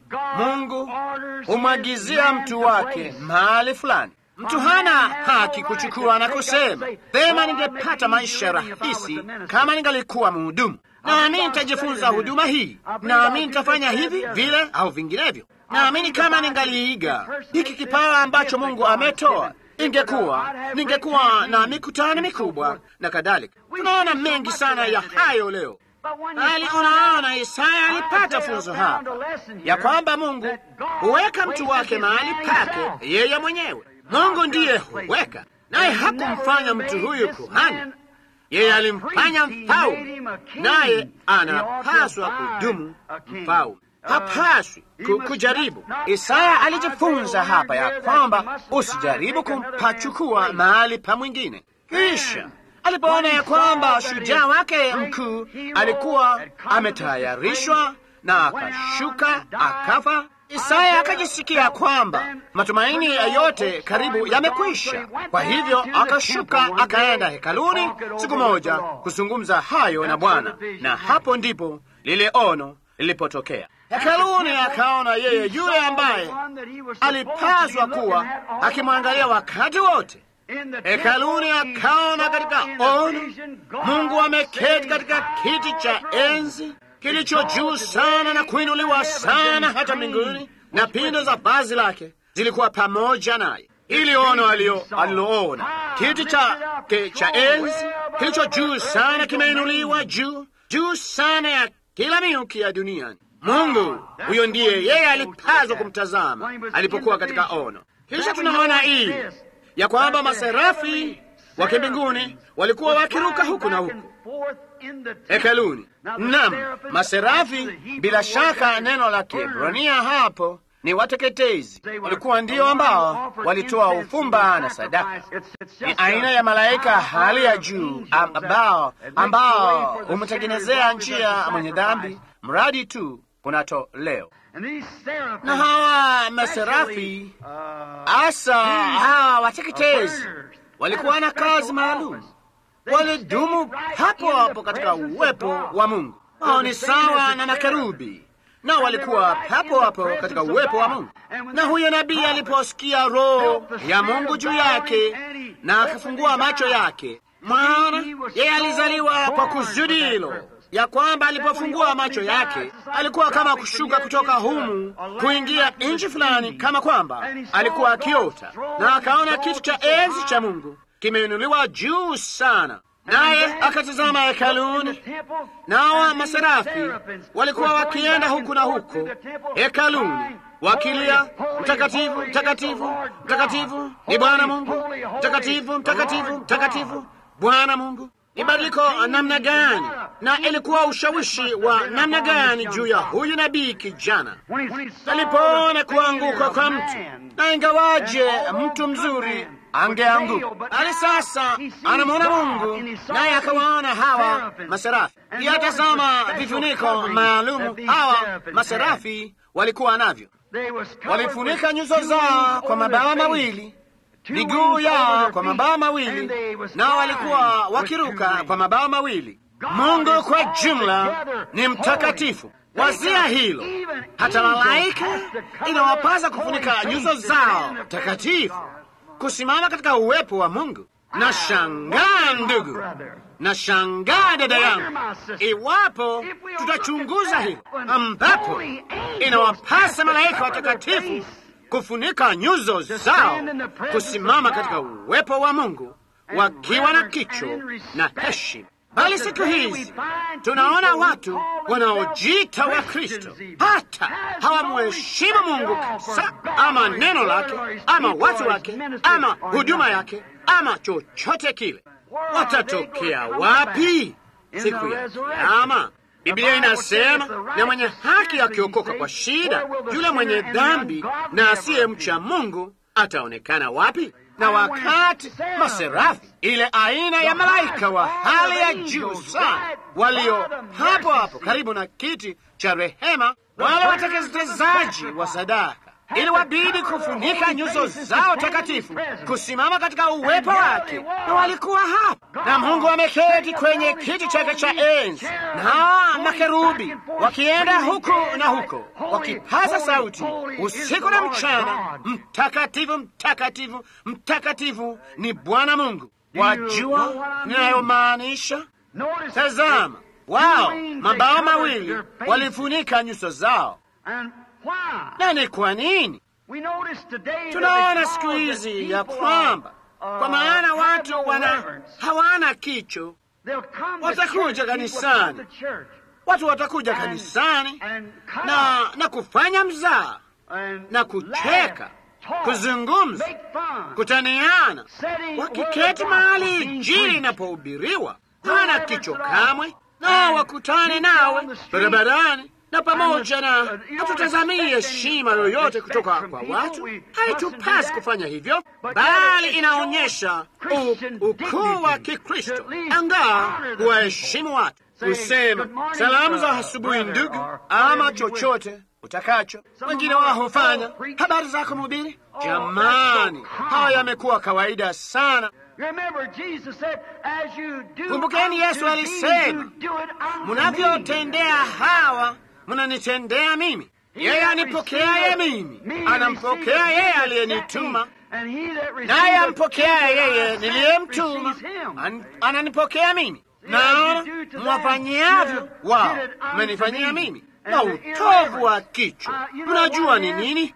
Mungu humwagizia mtu wake mahali fulani. Mtu hana haki kuchukua na kusema vema, ningepata maisha rahisi kama ningalikuwa mhudumu, nami nitajifunza huduma hii, nami nitafanya hivi vile au vinginevyo, naamini kama ningaliiga hiki kipawa ambacho Mungu ametoa ingekuwa ningekuwa na mikutano mikubwa na kadhalika. Tunaona mengi sana ya hayo leo bali unaona, Isaya alipata funzo hapa ya kwamba Mungu huweka mtu wake mahali pake yeye mwenyewe. Mungu ndiye huweka, naye hakumfanya mtu huyu kuhani, yeye alimfanya mfalme, naye anapaswa kudumu mfalme, hapaswi kujaribu. Isaya alijifunza hapa ya kwamba usijaribu kumpachukua mahali pa mwingine. Kisha alipoona ya kwamba shujaa wake mkuu alikuwa ametayarishwa na akashuka akafa, Isaya akajisikia kwamba matumaini yote karibu yamekwisha. Kwa hivyo akashuka akaenda hekaluni siku moja kuzungumza hayo na Bwana, na hapo ndipo lile ono lilipotokea. Hekaluni akaona yeye yule ambaye alipaswa kuwa akimwangalia wakati wote hekaluni akaona katika ono Mungu ameketi katika kiti cha enzi kilicho juu sana na kuinuliwa sana hata mbinguni, na pindo za vazi lake zilikuwa pamoja naye. Ili ono aliloona kiti cha, cha enzi kilicho juu sana kimeinuliwa juu juu sana ya kila miuki ya duniani. Mungu huyo ndiye yeye alipaswa kumtazama alipokuwa katika ono. Kisha tunaona hii ya kwamba maserafi wa kimbinguni walikuwa wakiruka huku na huku hekaluni. Naam, maserafi, bila shaka neno la Kiebrania hapo ni wateketezi, walikuwa ndio ambao walitoa ufumba na sadaka. Ni aina ya malaika hali ya juu ambao ambao humtengenezea njia mwenye dhambi, mradi tu kunatoleo na hawa maserafi hasa hawa wateketezi walikuwa na kazi maalum, walidumu hapo hapo katika uwepo wa Mungu. Hao ni sawa na makerubi, na walikuwa hapo hapo katika uwepo wa Mungu. Na huyo nabii aliposikia Roho ya Mungu juu yake na akafungua macho yake, maana yeye alizaliwa kwa kusudi hilo ya kwamba alipofungua macho yake alikuwa kama kushuka kutoka humu kuingia nchi fulani, kama kwamba alikuwa akiota, na akaona kitu cha enzi cha Mungu kimeinuliwa juu sana, naye akatazama hekaluni, nawa maserafi walikuwa wakienda huku na huko hekaluni wakilia, mtakatifu, mtakatifu, mtakatifu ni Bwana Mungu, mtakatifu, mtakatifu, mtakatifu Bwana Mungu. Ni badiliko namna gani na ilikuwa ushawishi wa namna gani juu ya huyu nabii kijana alipoona kuanguka kwa mtu, na ingawaje mtu mzuri angeanguka, bali sasa anamwona Mungu, naye akawaona hawa maserafi. Yatazama vifuniko maalumu hawa maserafi walikuwa navyo, walifunika nyuso zao kwa mabawa mawili miguu yao kwa mabawa mawili, nao walikuwa wakiruka kwa mabawa mawili. Mungu kwa jumla ni mtakatifu. Wazia hilo, hata malaika inawapasa kufunika nyuso zao takatifu, kusimama katika uwepo wa Mungu. Na shangaa ndugu, na shangaa dada yangu, iwapo tutachunguza hilo, ambapo inawapasa malaika watakatifu kufunika nyuso zao, kusimama katika uwepo wa Mungu wakiwa na kicho na heshima. Bali siku hizi tunaona watu wanaojiita wa Kristo hata hawamheshimu Mungu kabisa, ama neno lake, ama watu wake, ama huduma yake, ama chochote kile. Watatokea wapi siku ya Kiyama? Biblia inasema, na mwenye haki akiokoka kwa shida, yule mwenye dhambi na asiyemcha Mungu ataonekana wapi? Na wakati maserafi, ile aina ya malaika wa hali ya juu sana, walio hapo hapo karibu na kiti cha rehema, wale wateketezaji wa sadaka, ili wabidi kufunika nyuso zao takatifu, kusimama katika uwepo wake, na walikuwa hapa, na Mungu ameketi kwenye kiti chake cha enzi, na makerubi wakienda huku na huko, wakipaza sauti usiku na mchana, mtakatifu, mtakatifu, mtakatifu ni Bwana Mungu. Wajua ninayomaanisha? Tazama, wao mabao mawili walifunika nyuso zao na ni kwa nini? Tunaona siku hizi ya kwamba kwa maana watu wana hawana kicho, watakuja kanisani, watu watakuja kanisani na, na kufanya mzaa na kucheka, kuzungumza, kutaniana, wakiketi mahali Injili inapohubiriwa, hana kicho kamwe, nao wakutane nawe barabarani na pamoja na hatutazamii heshima yoyote kutoka kwa watu. Haitupasi kufanya hivyo, bali inaonyesha ukuu wa Kikristo angaa kuwaheshimu watu, kusema salamu za asubuhi ndugu, ama chochote utakacho. Wengine wao hufanya habari zako mhubiri. Jamani, haya yamekuwa kawaida sana. Kumbukeni, Yesu alisema, munavyotendea hawa munanitendea mimi. Yeye anipokeaye mimi anampokea yeye aliyenituma, naye ampokea yeye niliyemtuma an, ananipokea mimi. Naona mwafanyiavyo wao mmenifanyia mimi. Na utovu wa kichwa, mnajua ni nini?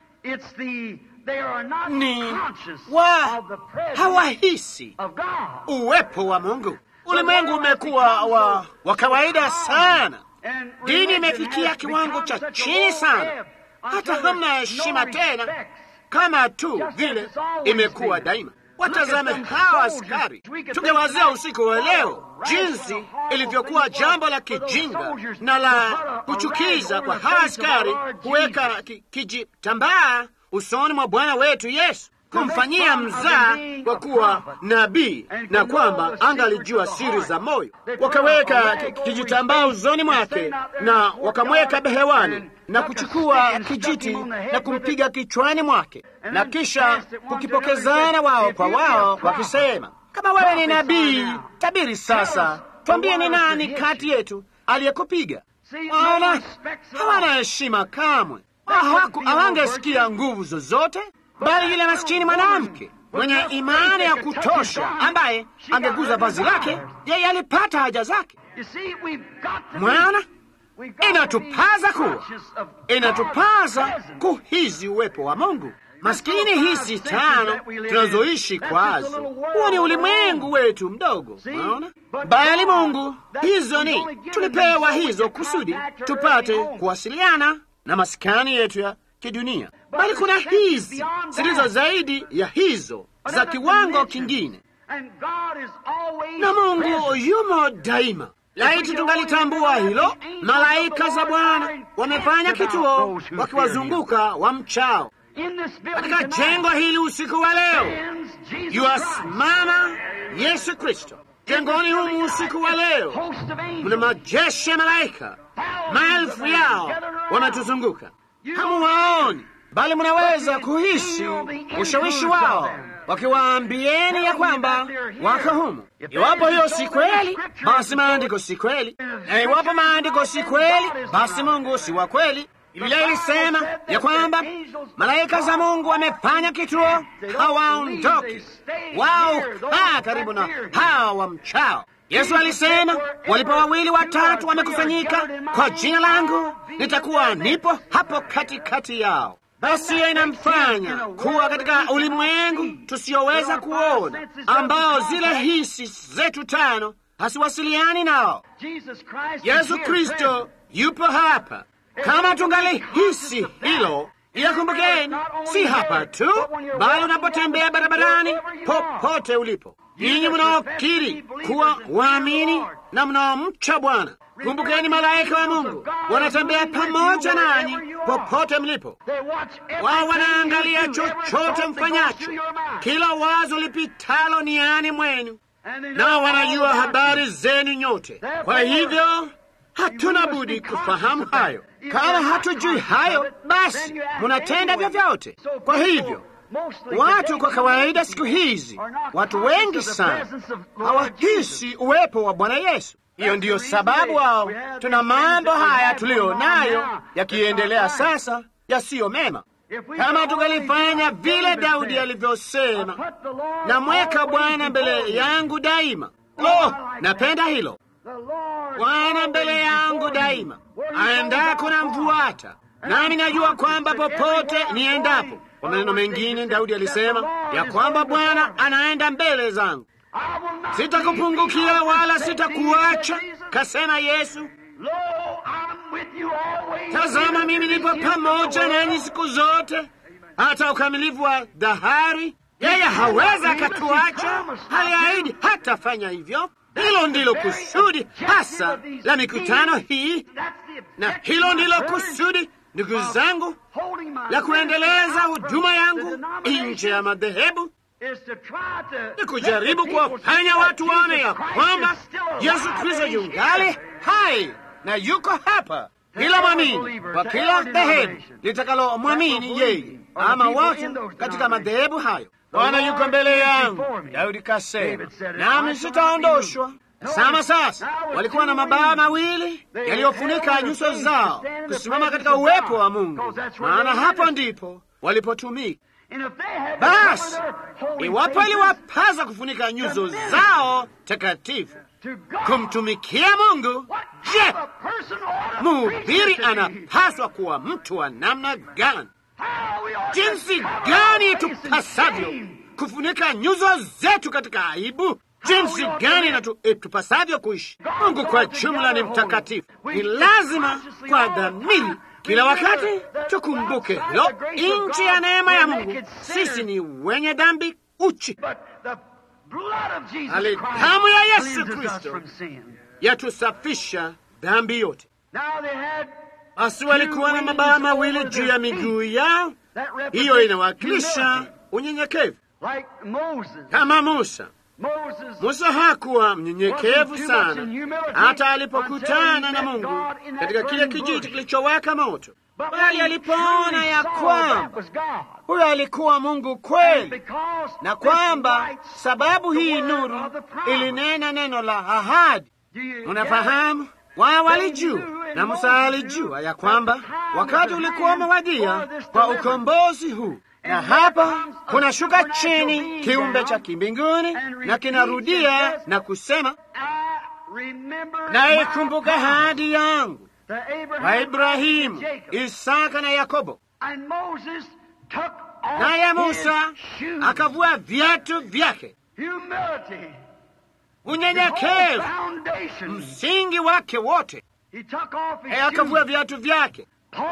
Ni wa hawahisi uwepo wa Mungu. Ulimwengu umekuwa wa, wa kawaida sana. Dini imefikia kiwango cha chini sana, hata hamna heshima tena, kama tu vile imekuwa daima. Watazame hawa askari. Tungewazia usiku wa leo jinsi ilivyokuwa jambo la kijinga na la kuchukiza kwa hawa askari kuweka kijitambaa usoni mwa Bwana wetu Yesu, kumfanyia mzaa kwa kuwa nabii na kwamba angalijua siri za moyo. Wakaweka kijitambaa usoni mwake na wakamweka behewani na kuchukua kijiti na kumpiga kichwani mwake, na kisha kukipokezana wao kwa wao, wakisema, kama wewe ni nabii, tabiri sasa, twambie ni nani kati yetu aliyekupiga. Wana hawana heshima kamwe, hawangesikia nguvu zozote bali yule maskini mwanamke mwenye imani ya kutosha ambaye angeguza vazi lake, yeye alipata haja zake. Mwana, inatupaza kuwa, inatupaza kuhizi uwepo wa Mungu. Maskini hizi tano tunazoishi kwazo, huo ni ulimwengu wetu mdogo, unaona. Bali Mungu, hizo ni tulipewa hizo kusudi tupate kuwasiliana na maskani yetu ya kidunia bali kuna hizi zilizo zaidi ya hizo za kiwango kingine, na Mungu yumo daima. Laiti tungalitambua hilo, malaika za Bwana wamefanya kituo wakiwazunguka wa mchao katika jengo hili. Usiku wa leo yuasimama Yesu Kristo jengoni humu. Usiku wa leo mna majeshi ya malaika, maelfu yao wametuzunguka. Hamuwaoni bali mnaweza kuhisi ushawishi wao wakiwaambieni ya kwamba wako humu. Iwapo hiyo si kweli, basi maandiko si kweli, na iwapo maandiko si kweli, basi Mungu si wa kweli. Biblia ilisema ya kwamba malaika za Mungu wamefanya kituo, hawaondoki wao, kaa karibu na hawa wamchao. Yesu alisema walipo wawili watatu wamekusanyika kwa jina langu, nitakuwa nipo hapo katikati yao. Basi hiyo inamfanya kuwa katika ulimwengu tusiyoweza kuona, ambao zile hisi zetu tano hasiwasiliani nao. Yesu Kristo yupo hapa. Kama tungalihisi hilo, yakumbukeni, si hapa tu, bali unapotembea barabarani, popote ulipo, ninyi mnaokiri kuwa waamini na mnaomcha Bwana, kumbukeni, malaika wa Mungu wanatembea pamoja nanyi popote mlipo. Wao wanaangalia chochote mfanyacho, kila wazo lipitalo niani mwenu, nao wanajua habari zenu nyote. Kwa hivyo hatuna budi kufahamu hayo. Kama hatujui hayo, basi munatenda vyovyote. Kwa hivyo watu kwa kawaida siku hizi, watu wengi sana hawahisi uwepo wa Bwana Yesu. Hiyo ndiyo sababu wao, tuna mambo haya tuliyo nayo yakiendelea sasa yasiyo mema. Kama tungalifanya vile Daudi alivyosema, namweka Bwana mbele yangu daima. Lo, napenda hilo Bwana mbele yangu daima, aendako na mfuata, nami najua kwamba popote niendapo. Kwa maneno mengine, Daudi alisema ya kwamba Bwana anaenda mbele zangu, sitakupungukia wala sitakuacha, kasema Yesu. Tazama, mimi nipo pamoja nanyi siku zote, hata ukamilifu wa dahari. Yeye hawezi akatuacha, aliahidi hatafanya hivyo. Hilo ndilo kusudi hasa la mikutano hii, na hilo ndilo kusudi, ndugu zangu, la kuendeleza huduma yangu nje ya madhehebu, ni kujaribu kuwafanya watu waone ya kwamba Yesu Kristo yungali hai na yuko hapa. Kila mwamini kwa kila dhehebu litakalomwamini yeye, ama watu katika madhehebu hayo Bwana yuko mbele yangu, Daudi kasema, nami sitaondoshwa. Sama sasa, walikuwa na mabawa mawili yaliyofunika nyuso zao, kusimama katika uwepo wa Mungu, maana hapo ndipo walipotumika. Basi iwapo iliwapaza kufunika nyuso zao takatifu kumtumikia Mungu, je, mhubiri anapaswa kuwa mtu wa namna gani? Jinsi gani tupasavyo kufunika nyuso zetu katika aibu, jinsi gani na tupasavyo kuishi. Mungu kwa jumla ni mtakatifu. Ni lazima kwa dhamiri kila wakati tukumbuke hilo. Nchi ya neema ya Mungu, sisi ni wenye dhambi uchi, ali damu ya Yesu Kristo yatusafisha dhambi yote. Basi walikuwa na mabawa mawili juu ya miguu yao. Hiyo inawakilisha unyenyekevu, kama Musa. Musa hakuwa mnyenyekevu sana hata alipokutana na Mungu katika kile kijiji kilichowaka moto, bali alipoona ya kwamba huyo alikuwa Mungu kweli, na kwamba sababu hii nuru ilinena neno la ahadi. Unafahamu, wao walijua na Musa alijua ya kwamba wakati ulikuwa umewadia kwa ukombozi huu, na hapa kunashuka chini kiumbe cha kimbinguni na kinarudia na kusema, naikumbuka ahadi yangu kwa Ibrahimu, Isaka na Yakobo. Naye Musa akavua viatu vyake. Unyenyekevu msingi wake wote akavua viatu vyake.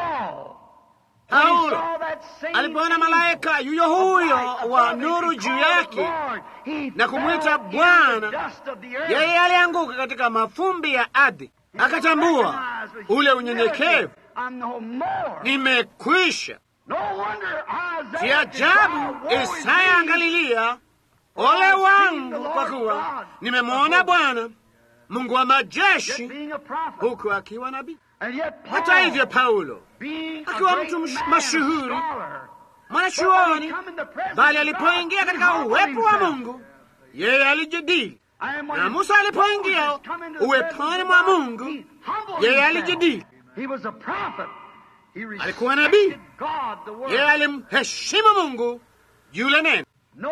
Paulo alipoona malaika yuyo huyo wa nuru juu yake na kumwita Bwana, yeye alianguka katika mafumbi ya ardhi, akatambua ule unyenyekevu. Nimekwisha. Si ajabu Isaya angalilia, ole wangu, kwa kuwa nimemwona Bwana Mungu wa majeshi, huku akiwa nabii. Hata hivyo, Paulo akiwa mtu mashuhuri mwanachuoni, bali alipoingia katika uwepo wa Mungu yeye alijidili, na Musa alipoingia uweponi mwa Mungu yeye alijidili. Alikuwa nabii, yeye alimheshimu Mungu yule neno.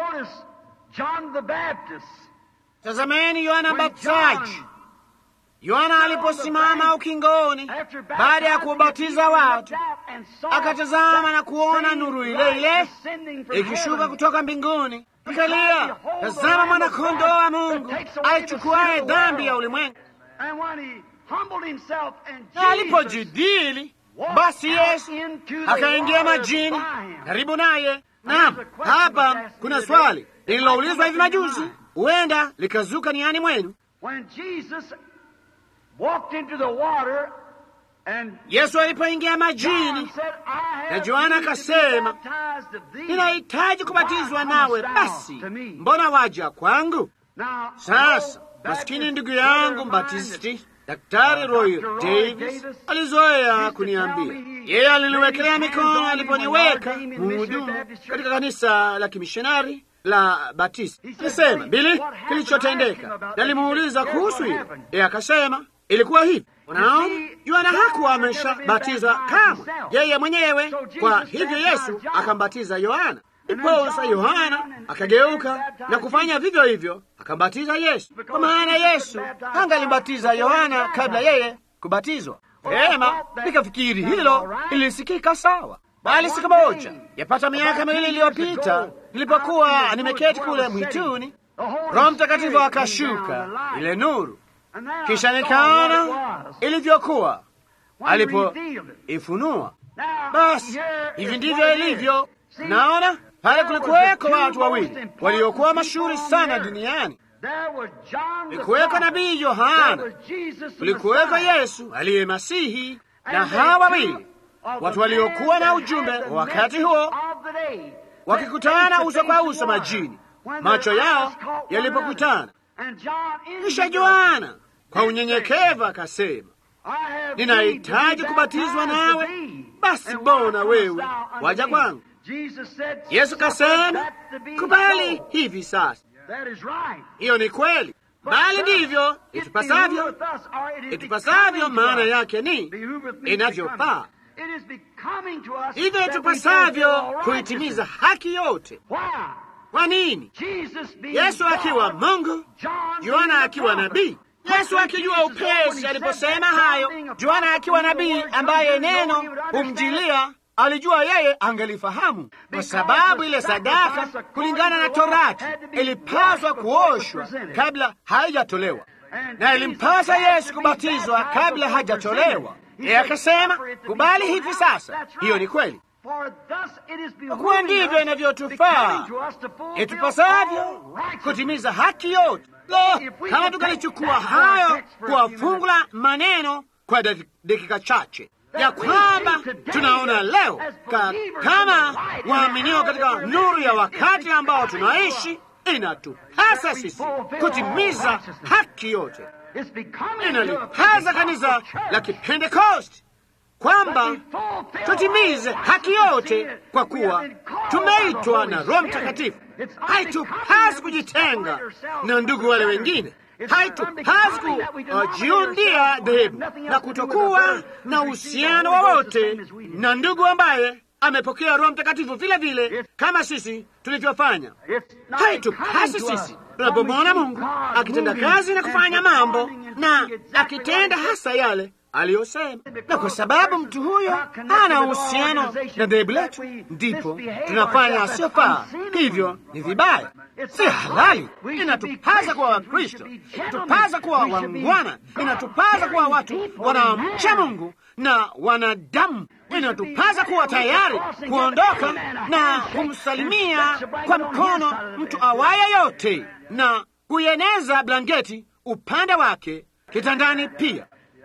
Tazameni Yohana Mbatizaji. Yohana aliposimama ukingoni baada ya kuwabatiza watu, akatazama na kuona nuru ile ile ikishuka kutoka mbinguni, akalia, tazama mwana-kondoo wa Mungu aichukuaye dhambi ya ulimwengu. Na alipojidili basi, Yesu akaingia majini karibu naye. Naam, hapa kuna swali lililoulizwa hivi majuzi, huenda likazuka niani mwenu. Yesu alipoingia majini na Yohana akasema, ninahitaji kubatizwa nawe, basi mbona waja kwangu? Sasa maskini ndugu yangu mbatisti Daktari Roy Davis alizoea kuniambia, yeye aliniwekelea mikono aliponiweka muhudumu katika kanisa la kimishonari la Batisti. Alisema, Bili, kilichotendeka. Nalimuuliza kuhusu hilo, yeye akasema ilikuwa hivi. Unaona, Yohana hakuwa ameshabatizwa kamwe yeye mwenyewe, kwa hivyo Yesu akambatiza Yohana. Iposa Yohana akageuka na kufanya vivyo hivyo, akambatiza Yesu, kwa maana Yesu angalimbatiza Yohana kabla yeye kubatizwa. Vema, nikafikiri hilo ilisikika sawa. Bali siku moja, yapata miaka miwili iliyopita, nilipokuwa nimeketi kule mwituni, Roho Mtakatifu akashuka, ile nuru, kisha nikaona ilivyokuwa alipoifunua. Basi hivi ndivyo ilivyo. Naona pale kulikuweko watu wawili waliokuwa mashuhuri sana duniani. Kulikuweko nabii Yohana, kulikuweko Yesu aliye Masihi, na hawa wawili watu waliokuwa na ujumbe wa wakati huo, wakikutana uso kwa uso majini, macho yao yalipokutana. Kisha Yohana kwa unyenyekevu akasema, ninahitaji kubatizwa nawe, basi mbona wewe waja kwangu? Yesu kasema, kubali hivi sasa. Hiyo ni kweli, bali ndivyo itupasavyo, itupasavyo. Maana yake ni inavyofaa, hivyo itupasavyo kuitimiza haki yote. Kwa nini? Yesu akiwa Mungu, Yohana akiwa nabii. Yesu akijua upesi aliposema hayo, Yohana akiwa nabii ambaye neno humjilia alijua yeye angelifahamu, kwa sababu ile sadaka kulingana na Torati ilipaswa kuoshwa kabla haijatolewa, na ilimpasa Yesu kubatizwa kabla hajatolewa. Yeye akasema, kubali hivi sasa. Hiyo ni kweli, kwa kuwa ndivyo inavyotufaa itupasavyo kutimiza haki yote. Lo, kama tukalichukua hayo kwa fungu la maneno kwa dakika chache ya kwamba tunaona leo ka, kama waaminio katika nuru ya wakati ambao tunaishi, inatupasa sisi kutimiza haki yote. Inalipasa kanisa la Kipentekosti kwamba tutimize haki yote, kwa kuwa tumeitwa na Roho Mtakatifu. Haitupasi kujitenga na ndugu wale wengine haitupasi kujiundia dhehebu na kutokuwa na uhusiano wowote na ndugu ambaye amepokea Roho Mtakatifu vile vile kama sisi tulivyofanya. Haitupasi sisi tunapomwona Mungu akitenda kazi na kufanya mambo na akitenda hasa yale aliyosema, na kwa sababu mtu huyo hana uhusiano na dhehebu letu, ndipo tunafanya asiyofaa. Hivyo ni vibaya, si halali. Inatupasa kuwa Wakristo, inatupasa kuwa wangwana, inatupasa kuwa watu wanaomcha Mungu na wanadamu. Inatupasa kuwa tayari kuondoka na kumsalimia kwa mkono mtu awaye yote na kuieneza blanketi upande wake kitandani pia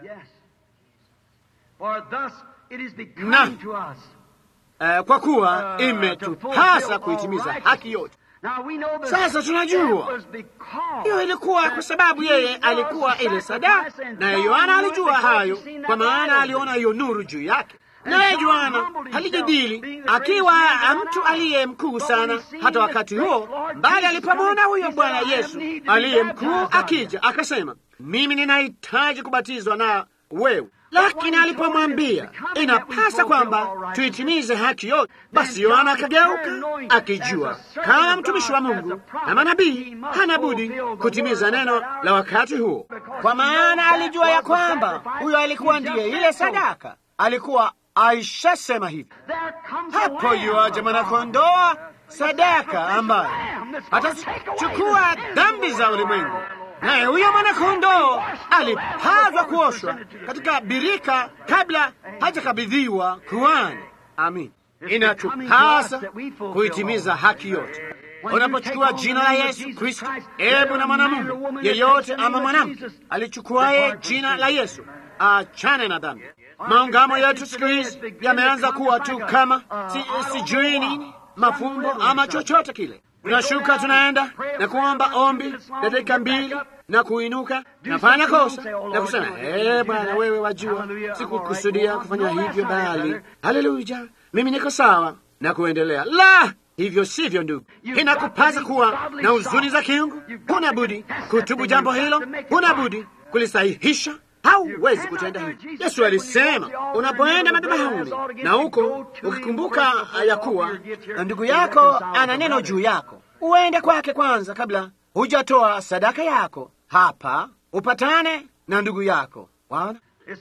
na uh, kwa kuwa imetupasa kuitimiza haki yote. Sasa tunajua hiyo ilikuwa kwa sababu yeye alikuwa ile sadaka, naye Yohana alijua hayo, kwa maana aliona hiyo nuru juu yake. naye Yohana alijadili akiwa mtu aliye mkuu sana hata wakati huo, bali alipomwona huyo Bwana Yesu aliye mkuu akija, akasema, mimi ninahitaji kubatizwa na wewe lakini alipomwambia inapasa kwamba tuitimize haki yote, basi Yohana akageuka akijua kama mtumishi wa Mungu na manabii hana budi kutimiza neno la wakati huo, kwa maana alijua ya kwamba huyo alikuwa ndiye ile sadaka. Alikuwa aishasema hivi, hapo yuaja mwanakondoo sadaka ambaye atachukua dhambi za ulimwengu naye huyo mwanakondoo alipaswa kuoshwa katika birika kabla hajakabidhiwa kuhani. Amin. Inatupasa kuitimiza haki yote. Unapochukua jina la Yesu Kristo, ebu na mwanamume yeyote ama mwanamke alichukuaye jina la Yesu achane na dhambi. Maungamo yetu siku hizi yameanza kuwa tu kama si, sijui nini mafumbo ama chochote kile tunashuka tunaenda na kuomba ombi la dakika mbili na kuinuka nafanya kosa na kusema ee, Bwana wewe wajua, sikukusudia kufanya hivyo, bali haleluya, mimi niko sawa na kuendelea. La, hivyo sivyo, ndugu. Inakupasa kuwa na huzuni za kiungu. Huna budi kutubu jambo hilo, huna budi kulisahihisha. Hauwezi kutenda hivi. Yesu alisema unapoenda madhabahuni na huko ukikumbuka ya kuwa ndugu yako ana neno juu yako, uende kwake kwanza kabla hujatoa sadaka yako hapa, upatane na ndugu yako. Waona,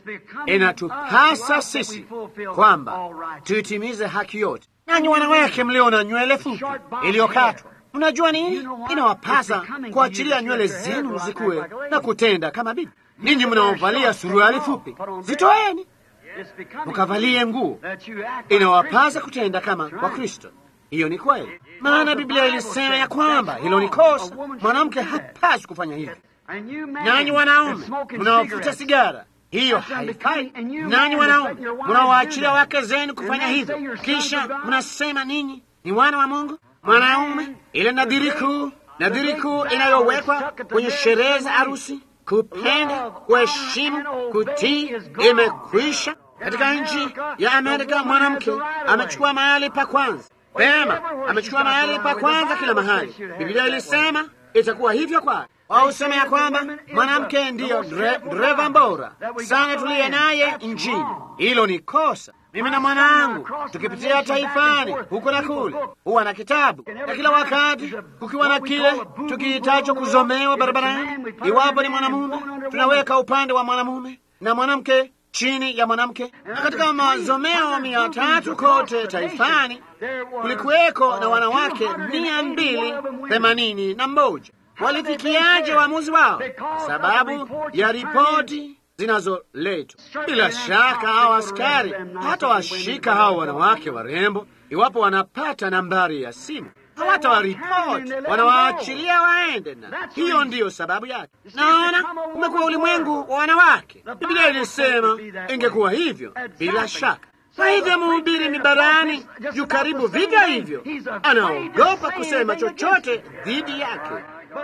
inatupasa sisi kwamba tuitimize haki yote. Nanyi wanawake mlio na nywele fupi iliyokatwa Mnajua nini? Inawapasa kuachilia nywele zenu zikuwe na kutenda kama bibi. Ninyi mnaovalia suruali fupi, zitoeni mukavalie nguo. Inawapasa kutenda kama Wakristo. Hiyo ni kweli, maana Biblia ilisema ya kwamba hilo ni kosa. Mwanamke hapaswi kufanya hivyo. Nanyi wanaume mnaovuta sigara, hiyo haifai. Nanyi wanaume mnaowaachilia wake zenu kufanya hivyo, kisha mnasema ninyi ni wana wa Mungu. Mwanaume, ile nadhiri kuu, nadhiri kuu inayowekwa kwenye sherehe za harusi, kupenda, kuheshimu, kutii, imekwisha. Katika nchi ya Amerika mwanamke amechukua mahali pa kwanza. Pema, amechukua mahali pa kwanza kila mahali. Biblia ilisema itakuwa hivyo kwake. Wausema ya kwamba mwanamke ndiyo dereva bora sana tuliye naye nchini. Hilo ni kosa. Mimi na mwanangu tukipitia taifani huko na kule, huwa na kitabu na kila wakati kukiwa na kile tukihitacho kuzomewa barabarani, iwapo ni mwanamume, tunaweka upande wa mwanamume na mwanamke chini ya mwanamke. Na katika mazomeo mia tatu kote taifani kulikuweko na wanawake mia mbili themanini na moja. Walifikiaje uamuzi wao? Sababu ya ripoti zinazoletwa. Bila shaka hao askari hata washika hao wanawake warembo, iwapo wanapata nambari ya simu hawatawaripoti, wanawaachilia waende, na hiyo ndiyo sababu yake. Naona umekuwa ulimwengu wa wanawake. Biblia ilisema ingekuwa hivyo bila shaka. Kwa hivyo mhubiri mibarani yu karibu vivyo hivyo, anaogopa kusema chochote dhidi yake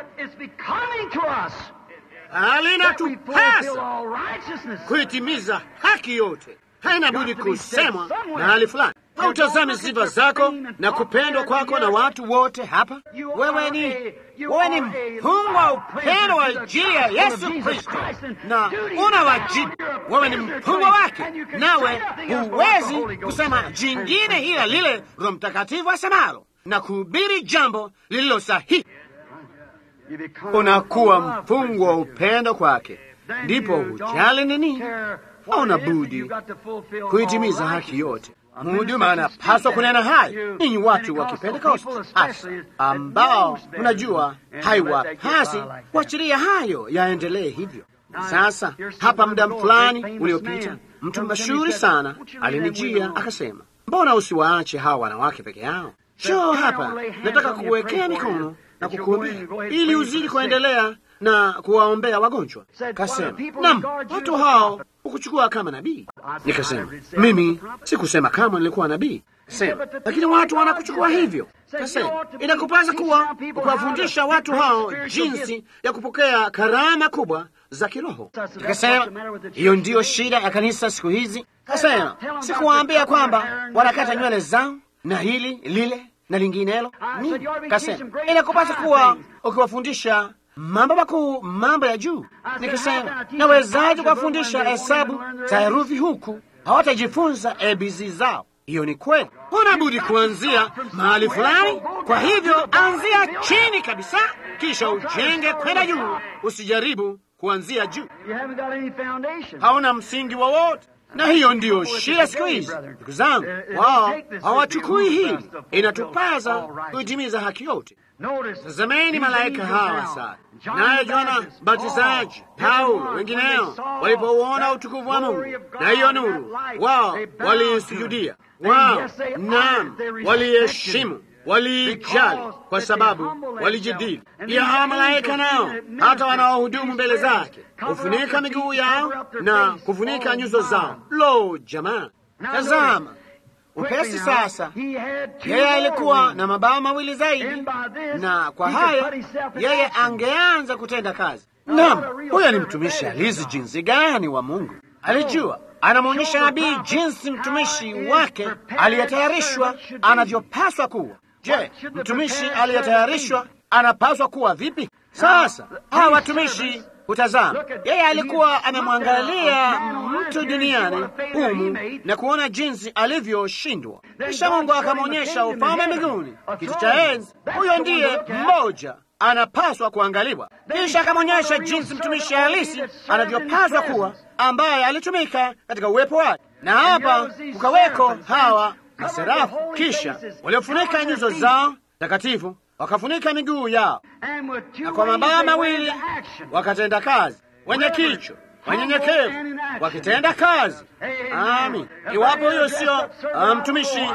alinatupasa kuitimiza haki yote, haina budi kusemwa mahali fulani. Hautazami sifa zako na kupendwa kwako na watu wote hapa. Wewe ni wewe ni mfungwa wa upendo wa ajili ya Yesu Kristo, na una wajibu. Wewe ni mfungwa wake, nawe huwezi kusema jingine ila lile Roho Mtakatifu asemalo na kuhubiri jambo lililo sahihi unakuwa mfungwa wa upendo kwake, ndipo hujali nini? Hauna budi kuitimiza haki yote. Mhuduma anapaswa kunena hayo. Ninyi watu wa Kipentekoste hasa ambao mnajua haiwapasi kuachilia hayo yaendelee hivyo. Sasa hapa, muda fulani uliopita, mtu mashuhuri sana alinijia akasema, mbona usiwaache hawa wanawake peke yao? Shoo hapa, nataka kuwekea mikono na kukuombea ili uzidi kuendelea na kuwaombea wagonjwa. Kasema, nam, watu hao hukuchukua kama nabii. Nikasema, mimi sikusema kama nilikuwa nabii, sema, lakini watu wanakuchukua hivyo. Kasema, inakupasa kuwa kuwafundisha watu hao jinsi ya kupokea karama kubwa za kiroho. Nikasema hiyo ndiyo shida ya kanisa siku hizi. Kasema sikuwaambia kwamba wanakata nywele zao na hili lile na linginelo. Ni kasema inakupasa kuwa ukiwafundisha mambo makuu, mambo ya juu. Nikasema nawezaje kuwafundisha hesabu za herufi huku hawatajifunza ABC zao? Hiyo ni kweli, huna budi kuanzia mahali fulani. Kwa hivyo anzia chini kabisa, kisha ujenge kwenda juu. Usijaribu kuanzia juu, hauna msingi wowote na hiyo ndiyo shida siku hizi, ndugu zangu. Wao hawachukui hili, inatupaza kuitimiza haki yote. Tazameni malaika hawa sasa, naye Yohana Mbatizaji, Paulo, wengineo walipouona utukufu wa Mungu na hiyo nuru, wao waliisujudia, wao naam, waliheshimu waliijali kwa sababu walijidili. Pia hawa malaika nao hata wanaohudumu mbele zake hufunika miguu yao na kufunika nyuso zao. Lo, jamaa, tazama upesi sasa. Yeye alikuwa na mabawa mawili zaidi, na kwa hayo yeye angeanza kutenda kazi. Naam, huyo ni mtumishi alizi jinsi gani wa Mungu. Alijua anamwonyesha nabii jinsi mtumishi wake aliyetayarishwa anavyopaswa kuwa. Je, mtumishi aliyetayarishwa anapaswa kuwa vipi? Sasa hawa watumishi hutazama, yeye alikuwa amemwangalia mtu duniani humu na kuona jinsi alivyoshindwa, kisha Mungu akamwonyesha ufalme mbinguni, kiti cha enzi. Huyo ndiye mmoja anapaswa kuangaliwa, kisha akamwonyesha jinsi mtumishi halisi anavyopaswa kuwa, ambaye alitumika katika uwepo wake, na hapa kukaweko hawa maserafu kisha waliofunika nyuso zao takatifu wakafunika miguu yao, na kwa mabawa mawili wakatenda kazi, wenye kichwa wanyenyekevu wakitenda kazi. Amin. Iwapo huyo sio mtumishi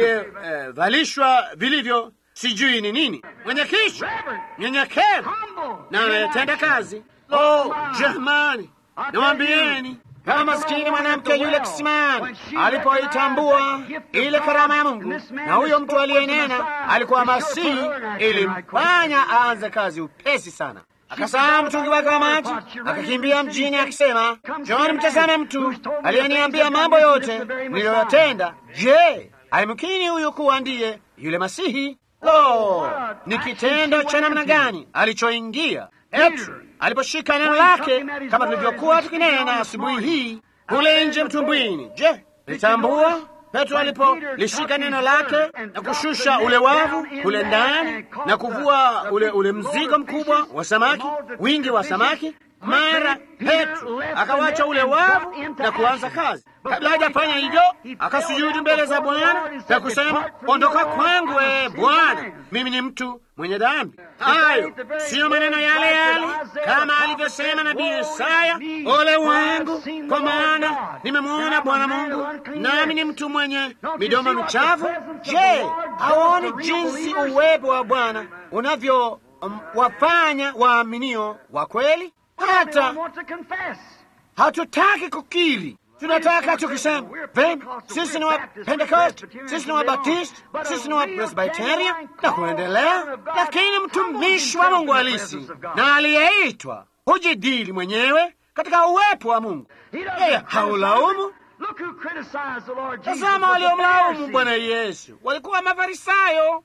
aliyevalishwa eh, vilivyo, sijui ni nini, mwenye kichwa nyenyekevu na anayetenda kazi. Oh, jamani, nawambieni kama maskini mwanamke yule kisimani alipoitambua ile karama ya Mungu, na huyo mtu aliyenena alikuwa Masihi, ilimfanya aanze kazi upesi sana. Akasaa mtungi wake wa maji, akakimbia mjini akisema, John, mtazame mtu aliyeniambia mambo yote niliyoyatenda. Je, alimkini huyu kuwa ndiye yule Masihi? Lo, ni kitendo cha namna gani alichoingia Petro aliposhika neno lake, kama tulivyokuwa tukinena asubuhi hii kule nje mtumbwini. Je, litambua Petro alipolishika neno lake na kushusha ule wavu kule ndani na kuvua ule, ule mzigo mkubwa wa samaki, wingi wa samaki, mara Petro akawacha ule wavu na kuanza kazi. Kabla hajafanya hivyo, akasujudu mbele za Bwana na kusema, ondoka kwangu, ee Bwana, mimi ni mtu mwenye dhambi. Hayo siyo maneno yale yale kama alivyosema nabii Isaya, ole wangu, kwa maana nimemwona Bwana Mungu, nami ni mtu mwenye midomo michafu. Je, hawaoni jinsi uwepo wa Bwana unavyo um, wafanya waaminio wa kweli? Hata hatutaki kukiri tunataka tukisema vema, sisi ni wa Pentecost, sisi ni wa Baptist, sisi ni wa Presbyterian na kuendelea. Lakini mtumishi wa Mungu halisi na aliyeitwa hujidili mwenyewe katika uwepo wa Mungu. Yeye haulaumu. Tazama, waliomlaumu Bwana Yesu walikuwa Mafarisayo,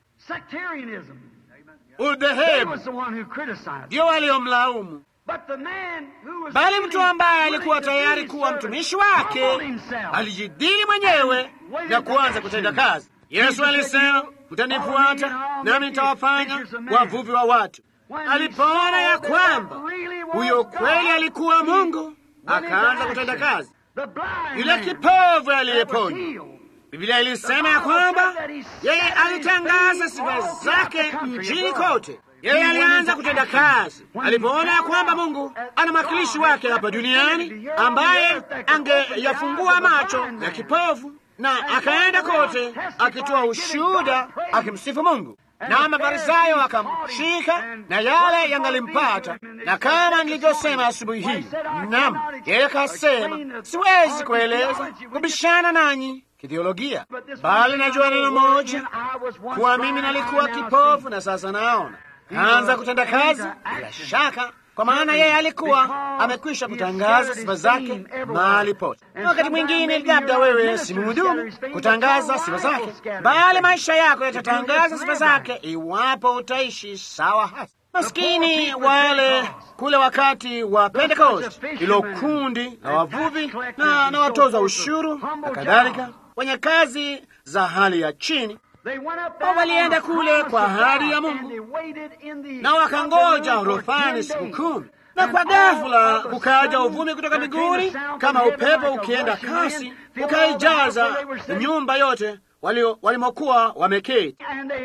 udhehebu ndio waliomlaumu bali mtu ambaye alikuwa tayari kuwa mtumishi wake alijidili mwenyewe na kuanza kutenda kazi. Yesu alisema, mtanifuata nami nitawafanya wavuvi wa watu. Alipoona ya kwamba huyo kweli alikuwa Mungu, akaanza kutenda kazi. Yule kipovu aliyeponywa, Biblia ilisema ya kwamba yeye alitangaza sifa zake mjini kote. Yeye alianza kutenda kazi alipoona ya kwamba Mungu ana mwakilishi wake hapa duniani ambaye angeyafungua macho ya kipofu, na akaenda kote akitoa ushuhuda akimsifu Mungu, na Mafarisayo akamshika na yale yangalimpata. Na kama nilivyosema asubuhi hii, nam yeye kasema, siwezi kueleza kubishana nanyi kithiolojia, bali najua neno moja, kuwa mimi nalikuwa kipofu na sasa naona. Kaanza kutenda kazi, bila shaka kwa maana yeye alikuwa amekwisha kutangaza sifa zake mahali pote. Na wakati mwingine, labda wewe si mhudumu kutangaza sifa zake, bali maisha yako yatatangaza sifa zake iwapo utaishi sawa hasa. Maskini wale kule wakati wa Pentecost, ilo kundi la wavuvi na, na watoza ushuru na kadhalika, wenye kazi za hali ya chini walienda kule kwa ahadi ya Mungu na wakangoja orofani siku kumi, na kwa ghafula kukaja uvumi kutoka mbinguni kama upepo ukienda kasi, ukaijaza nyumba yote walimokuwa wameketi,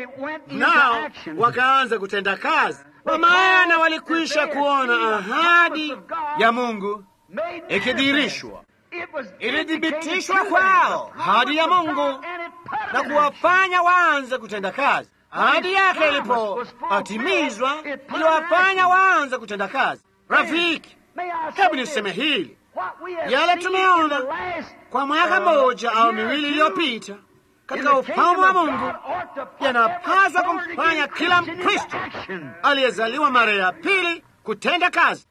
nao wakaanza kutenda kazi, kwa maana walikwisha kuona ahadi ya Mungu ikidhihirishwa. Ilithibitishwa kwao ahadi ya Mungu na kuwafanya waanze kutenda kazi. Ahadi yake ilipotimizwa, iliwafanya waanze kutenda kazi. Rafiki, hebu niseme hili, yale tumeona kwa mwaka mmoja au miwili iliyopita katika ufalme wa Mungu yanapaswa kumfanya kila Mkristo aliyezaliwa mara ya pili kutenda kazi,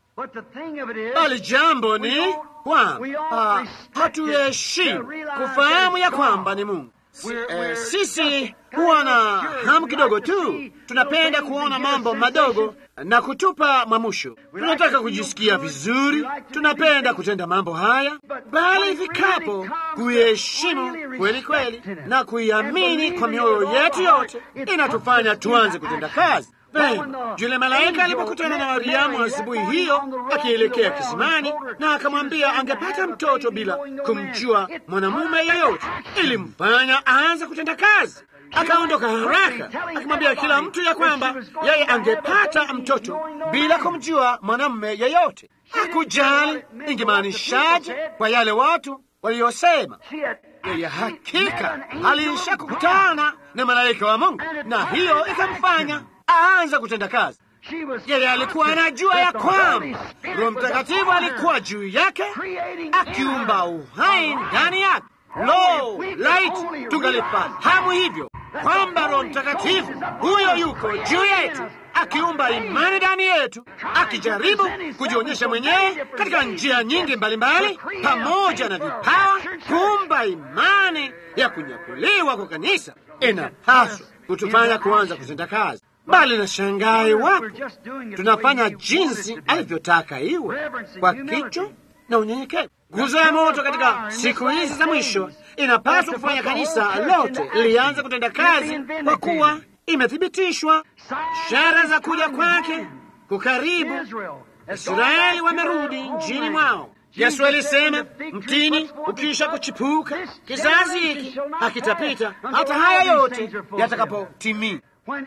bali jambo ni kwamba hatuheshimu kufahamu ya kwamba ni Mungu. Eh, sisi huwa na hamu kidogo tu, tunapenda kuona mambo madogo na kutupa mwamusho. Tunataka kujisikia vizuri, tunapenda kutenda mambo haya, bali ifikapo kuiheshimu kweli kweli na kuiamini kwa mioyo yetu yote, inatufanya tuanze kutenda kazi. Vema, yule malaika alipokutana na Mariamu asubuhi hiyo akielekea kisimani, na akamwambia angepata mtoto bila kumjua mwanamume yeyote, ilimfanya aanze kutenda kazi. Akaondoka haraka akimwambia kila mtu ya kwamba yeye angepata mtoto bila kumjua mwanamume yeyote. Hakujali ingemaanishaje kwa yale watu waliyosema. Yeye hakika alisha kukutana na malaika wa Mungu, na hiyo ikamfanya aanza kutenda kazi. Yeye alikuwa anajua ya kwamba Roho Mtakatifu alikuwa juu yake akiumba uhai ndani yake. Lo, laiti tungalifahamu hivyo kwamba Roho Mtakatifu huyo yuko juu yetu akiumba imani ndani yetu, akijaribu kujionyesha mwenyewe katika njia nyingi mbalimbali, pamoja na vipawa, kuumba imani ya kunyakuliwa kwa kanisa. Inapaswa kutufanya kuanza kutenda kazi bali na shangai wapo tunafanya jinsi alivyotaka iwe kwa kicho na unyenyekevu. Nguzo ya moto katika siku hizi za mwisho inapaswa kufanya kanisa lote lianze kutenda kazi, kwa kuwa imethibitishwa ishara za kuja kwake kukaribu. Israeli wamerudi nchini mwao. Yesu alisema, mtini ukisha kuchipuka, kizazi hiki hakitapita hata haya yote yatakapotimia.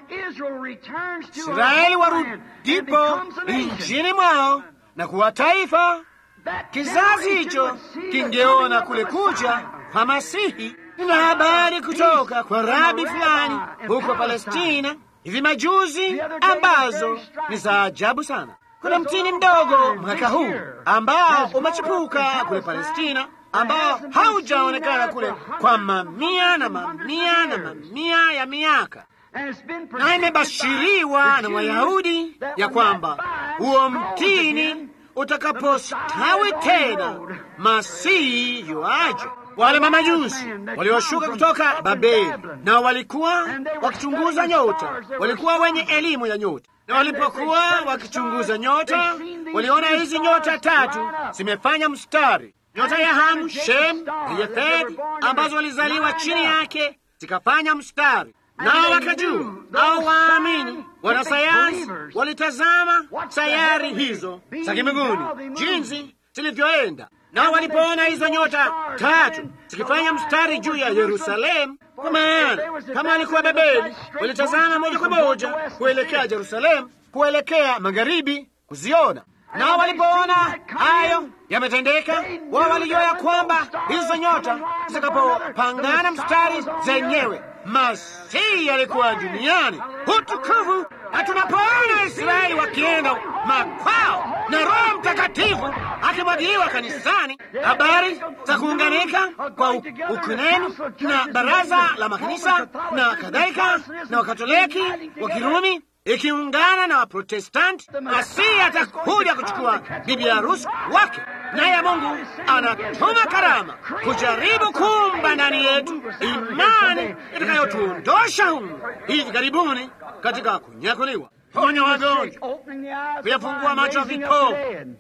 Israeli warudipo nchini mwao na kuwa taifa, kizazi hicho kingeona kule kuja kwa Masihi. Nina habari kutoka kwa rabi fulani huko Palestina hivi majuzi ambazo ni za ajabu sana. Kuna mtini mdogo mwaka huu ambao umechipuka kule Palestina ambao haujaonekana kule kwa mamia na mamia na mamia ya miaka na imebashiriwa na Wayahudi ya kwamba huo mtini utakapostawi tena, Masihi yuaja. Wale mamajusi walioshuka kutoka Babeli na walikuwa wakichunguza nyota, walikuwa wenye elimu ya nyota, na walipokuwa wakichunguza nyota, waliona hizi nyota tatu zimefanya mstari, nyota ya Hamu, Shem na Yefedi, ambazo walizaliwa chini yake zikafanya mstari nao wakajua au waamini wanasayansi walitazama sayari hizo za kimbinguni jinsi zilivyoenda, nao walipoona hizo nyota tatu zikifanya mstari juu ya Yerusalemu, kwa maana kama walikuwa Babeli, walitazama moja kwa moja kuelekea Yerusalemu, kuelekea magharibi kuziona. Nao walipoona hayo yametendeka, wao walijua ya kwamba hizo nyota zitakapopangana mstari zenyewe Masihi alikuwa duniani. Utukufu! Na tunapoona Israeli wakienda makwao na Roho Mtakatifu akimwagiliwa kanisani, habari za kuunganika kwa ukunenu na baraza la makanisa na kadhalika, na Wakatoliki wa Kirumi ikiungana na Waprotestanti. Masihi atakuja kuchukua bibi harusi wake, naye Mungu anatuma karama kujaribu kuumba ndani yetu imani itakayotuondosha humu hivi karibuni katika kunyakuliwa, ponya wagonjwa, kuyafungua macho ya vipofu,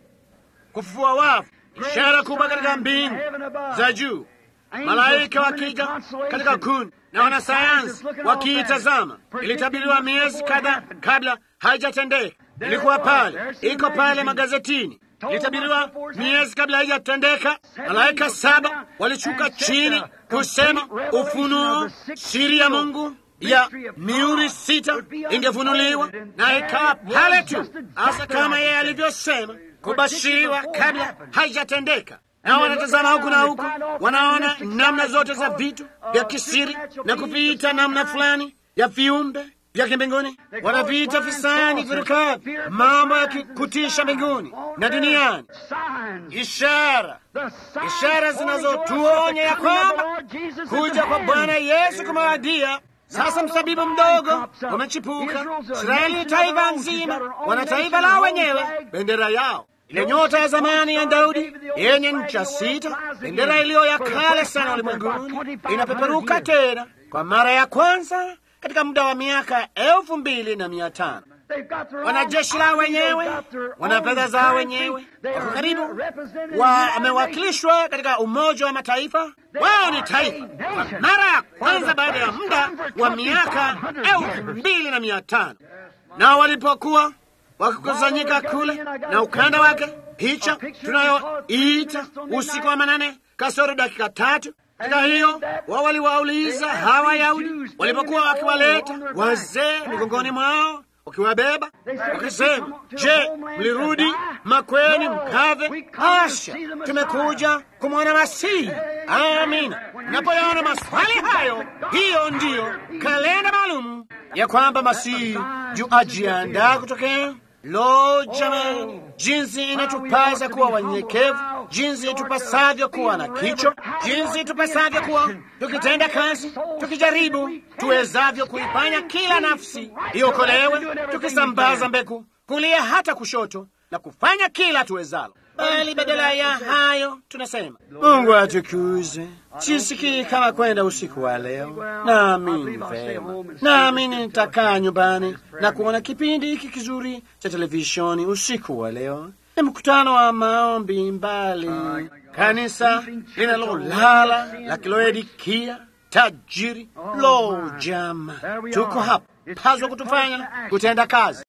kufufua wafu, ishara kubwa katika mbingu za juu, malaika wakija katika kundi na wanasayansi wakiitazama. Ilitabiriwa miezi kadhaa kabla haijatendeka, ilikuwa pale, iko pale magazetini. Ilitabiriwa miezi kabla haijatendeka. Malaika saba walishuka chini kusema ufunuo, siri ya Mungu ya miuri sita ingefunuliwa, na ikawa pale tu, hasa kama yeye alivyosema, kubashiriwa kabla haijatendeka na wanatazama huku na huku, wanaona namna zote za vitu vya kisiri na kuviita namna fulani ya viumbe vya kimbinguni, wanaviita fisani virukavi, mambo ya kutisha mbinguni na duniani, ishara ishara zinazotuonya ya kwamba kuja kwa Bwana Yesu kumewadia. Sasa msabibu mdogo umechipuka. Israeli ni taifa nzima, wana taifa lao wenyewe, bendera yao ile nyota ya zamani ya Daudi yenye ncha sita, bendera iliyo ya kale sana ulimwenguni, inapeperuka tena kwa mara ya kwanza katika muda wa miaka elfu mbili na mia tano. Wana jeshi lao wenyewe, wana fedha zao wenyewe, wako karibu, wamewakilishwa katika Umoja wa Mataifa. Wao ni taifa kwa mara ya kwanza baada ya muda wa miaka elfu mbili na mia tano, nao walipokuwa wakikusanyika kule na ukanda wake, picha tunayoiita usiku wa manane kasoro dakika tatu. Katika hiyo wao waliwauliza hawa Wayahudi walipokuwa wakiwaleta wazee migongoni mwao wakiwabeba wakisema, je, mlirudi makweni mkave? Asha, tumekuja kumwona Masihi. Amina. Napoyaona maswali hayo, hiyo ndiyo kalenda maalumu ya kwamba Masihi juu ajiandaa kutokea. Lo, jamani, jinsi inatupasa kuwa wanyenyekevu, jinsi itupasavyo kuwa na kicho, jinsi itupasavyo kuwa tukitenda kazi, tukijaribu tuwezavyo kuifanya kila nafsi iokolewe, tukisambaza mbegu kulia hata kushoto na kufanya kila tuwezalo. Bali badala ya hayo tunasema, Mungu atukuzwe. Sisikii kama kwenda usiku wa leo. Naamini vema, naamini nitakaa nyumbani na kuona kipindi hiki kizuri cha televisheni usiku wa leo. Ni mkutano wa maombi mbali, kanisa linalolala la Kiloedikia tajiri. Lo, jama, tuko hapa paswa kutufanya kutenda kazi.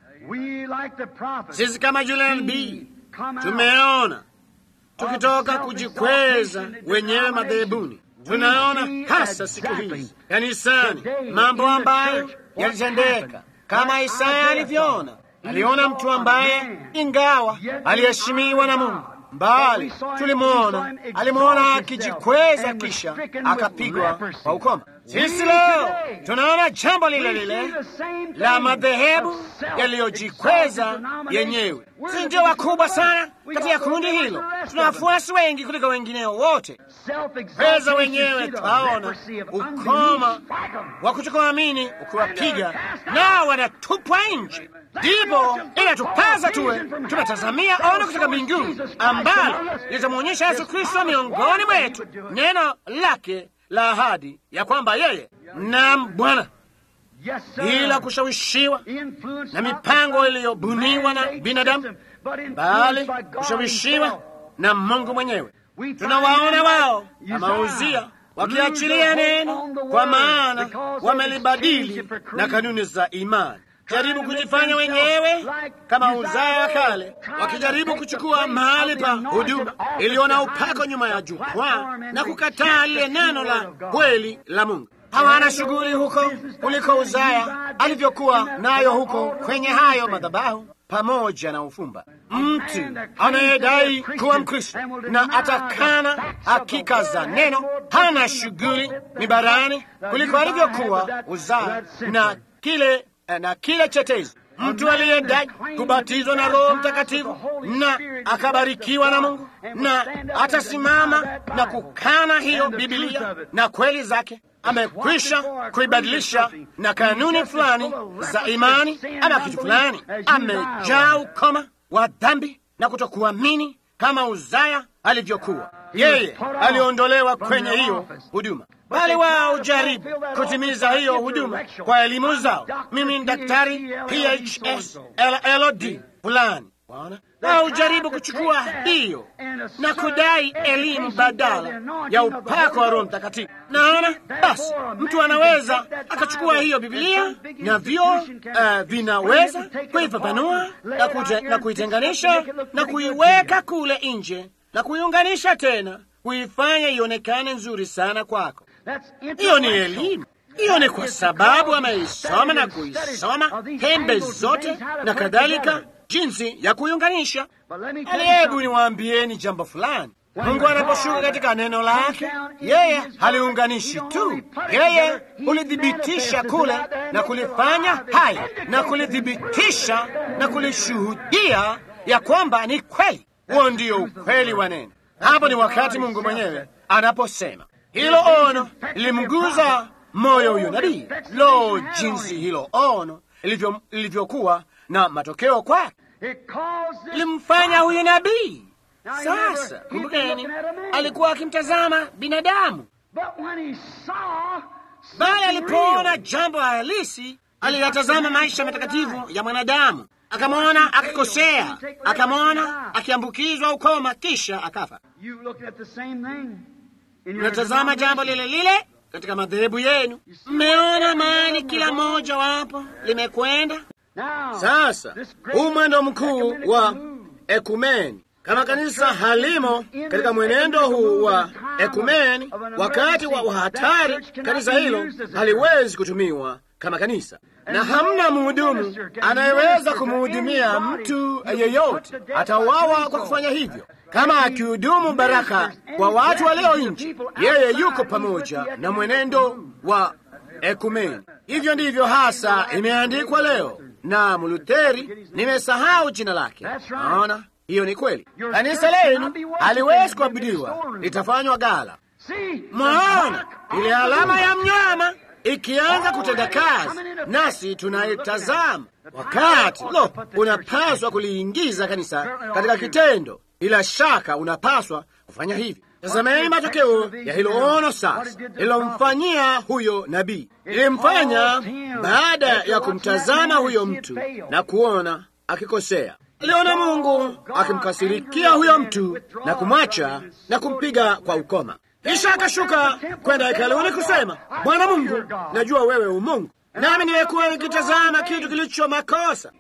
Sisi kama Julian B tumeona tukitoka kujikweza wenyewe madhehebuni, tunaona hasa siku hizi kanisani mambo ambayo yalitendeka kama Isaya alivyoona. Aliona mtu ambaye ingawa aliheshimiwa na Mungu mbali, tulimwona, alimwona akijikweza, kisha akapigwa kwa ukoma. Sisi leo tunaona jambo lile lile la madhehebu yaliyojikweza yenyewe. Si ndio wakubwa sana katika kundi hilo? Tuna wafuasi wengi kuliko wengineo wote. Kweza wenyewe, twaona ukoma wa kutokuamini ukiwapiga, nao wanatupwa nje. Ndipo inatupaza tuwe tunatazamia ono kutoka mbinguni ambalo litamwonyesha Yesu Kristo miongoni mwetu, neno lake la ahadi ya kwamba yeye nam Bwana, bila kushawishiwa na mipango iliyobuniwa na binadamu, bali kushawishiwa na Mungu mwenyewe. Tunawaona wao kama Uzia wakiachilia neno, kwa maana wamelibadili na kanuni za imani jaribu kujifanya wenyewe kama Uzaya wa kale, wakijaribu kuchukua mahali pa huduma iliyo na upako nyuma ya jukwaa na kukataa lile neno la kweli la Mungu. Hawana shughuli huko kuliko Uzaya alivyokuwa nayo huko kwenye hayo madhabahu pamoja na ufumba. Mtu anayedai kuwa Mkristo na atakana hakika za neno hana shughuli mibarani kuliko alivyokuwa Uzaya na kile na kile chetezi. Mtu aliyedai kubatizwa na Roho Mtakatifu na akabarikiwa na Mungu na atasimama na kukana hiyo Bibilia na kweli zake, amekwisha kuibadilisha na kanuni fulani za imani ama kitu fulani. Amejaa ukoma wa dhambi na kutokuamini kama Uzaya alivyokuwa. Yeye aliondolewa kwenye hiyo huduma, bali wao jaribu kutimiza hiyo huduma kwa elimu zao. Mimi ni daktari PhS LLD fulani au jaribu kuchukua hiyo na kudai elimu badala ya upako wa Roho Mtakatifu. Naona basi, mtu anaweza akachukua hiyo Biblia na vyo uh, vinaweza kuifafanua na, na kuitenganisha na kuiweka kule nje na kuiunganisha tena, kuifanya ionekane nzuri sana kwako. Hiyo ni elimu. Hiyo ni kwa sababu ameisoma na kuisoma pembe zote na kadhalika jinsi ya kuiunganisha. Hebu niwaambieni jambo fulani. Mungu anaposhuka katika neno lake, yeye haliunganishi tu, yeye hulithibitisha kule na kulifanya hai na kulithibitisha na kulishuhudia ya kwamba ni kweli. Huo ndio ukweli wa neno. Hapo ni wakati Mungu mwenyewe anaposema hilo ono lilimguza moyo huyo nabii. Lo, jinsi hilo ono ilivyokuwa na matokeo kwake limfanya huyu nabii. Sasa kumbukeni, alikuwa akimtazama binadamu, bali alipoona jambo halisi, aliyatazama maisha matakatifu ya mwanadamu, akamwona akikosea, akamwona akiambukizwa ukoma, kisha akafa. Unatazama jambo lile lile katika madhehebu yenu. Mmeona mahali kila mmoja wapo limekwenda sasa huu mwendo mkuu wa ekumeni, kama kanisa halimo katika mwenendo huu wa ekumeni, wakati wa hatari, kanisa hilo haliwezi kutumiwa kama kanisa, na hamna mhudumu anayeweza kumhudumia mtu yeyote. Atauawa kwa kufanya hivyo. Kama akihudumu baraka kwa watu walio nje, yeye yuko pamoja na mwenendo wa ekumeni. Hivyo ndivyo hasa imeandikwa leo na Mlutheri, nimesahau jina lake. Naona hiyo ni kweli. Kanisa lenu haliwezi kuabudiwa, litafanywa gala. Mwaona ile alama ya mnyama ikianza kutenda kazi, nasi tunaitazama. Wakati lo, unapaswa kuliingiza kanisa katika kitendo. Bila shaka unapaswa kufanya hivi. Tazameni matokeo ya hilo ono sasa lilomfanyia huyo nabii. Ilimfanya baada ya kumtazama huyo mtu na kuona akikosea, aliona Mungu akimkasirikia huyo mtu na kumwacha na kumpiga kwa ukoma. Kisha akashuka kwenda hekaluni kusema, Bwana Mungu, najua wewe umungu, nami nimekuwa nikitazama kitu kilicho makosa.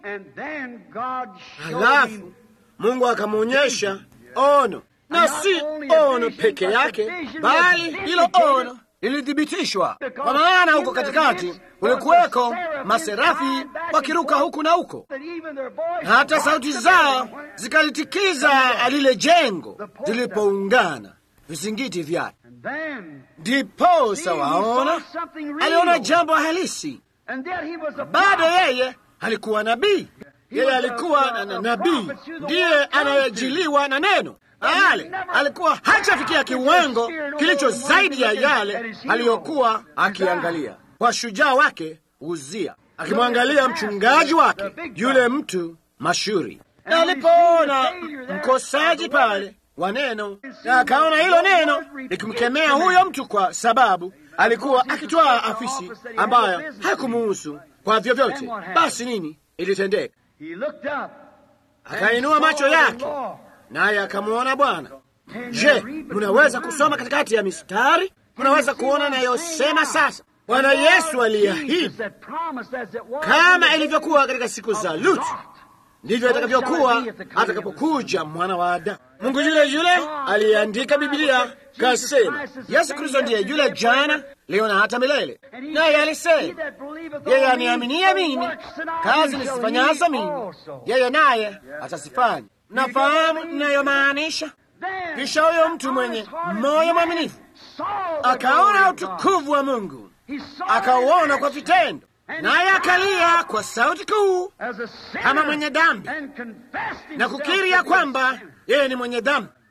Halafu Mungu akamwonyesha ono na si ono peke yake, bali hilo ono lilithibitishwa, kwa maana huko katikati kulikuweko maserafi wakiruka huku na huko, na hata sauti zao zikalitikiza lile jengo zilipoungana vizingiti vyake. Ndiposa waona, aliona jambo halisi. Bado yeye alikuwa nabii, yeye alikuwa na, na nabii ndiye anayejiliwa na neno ale alikuwa hajafikia kiwango kilicho zaidi ya yale aliyokuwa akiangalia kwa shujaa wake Uzia, akimwangalia mchungaji wake yule mtu mashuhuri, na alipoona mkosaji pale wa neno, na akaona hilo neno likimkemea huyo mtu, kwa sababu alikuwa akitwaa afisi ambayo hakumuhusu kwa vyovyote. Basi nini ilitendeka? Akainua macho yake naye akamwona Bwana. Je, munaweza kusoma katikati ya mistari? Munaweza kuona nayosema sasa. Bwana Yesu aliahidi, kama ilivyokuwa katika siku za Lutu, ndivyo itakavyokuwa atakapokuja mwana wa Adamu. Mungu yule yule aliyeandika Biblia kasema, Yesu Kristo ndiye yule jana, leo na hata milele. Naye alisema, yeye aniaminie mimi, kazi nisifanyazo mimi, yeye naye atasifanya. Nafahamu ninayomaanisha. Kisha huyo mtu mwenye moyo mwaminifu akaona utukufu wa Mungu, akauona kwa vitendo, naye akalia kwa sauti kuu kama mwenye dhambi na kukiri ya kwamba yeye ni mwenye dhambi.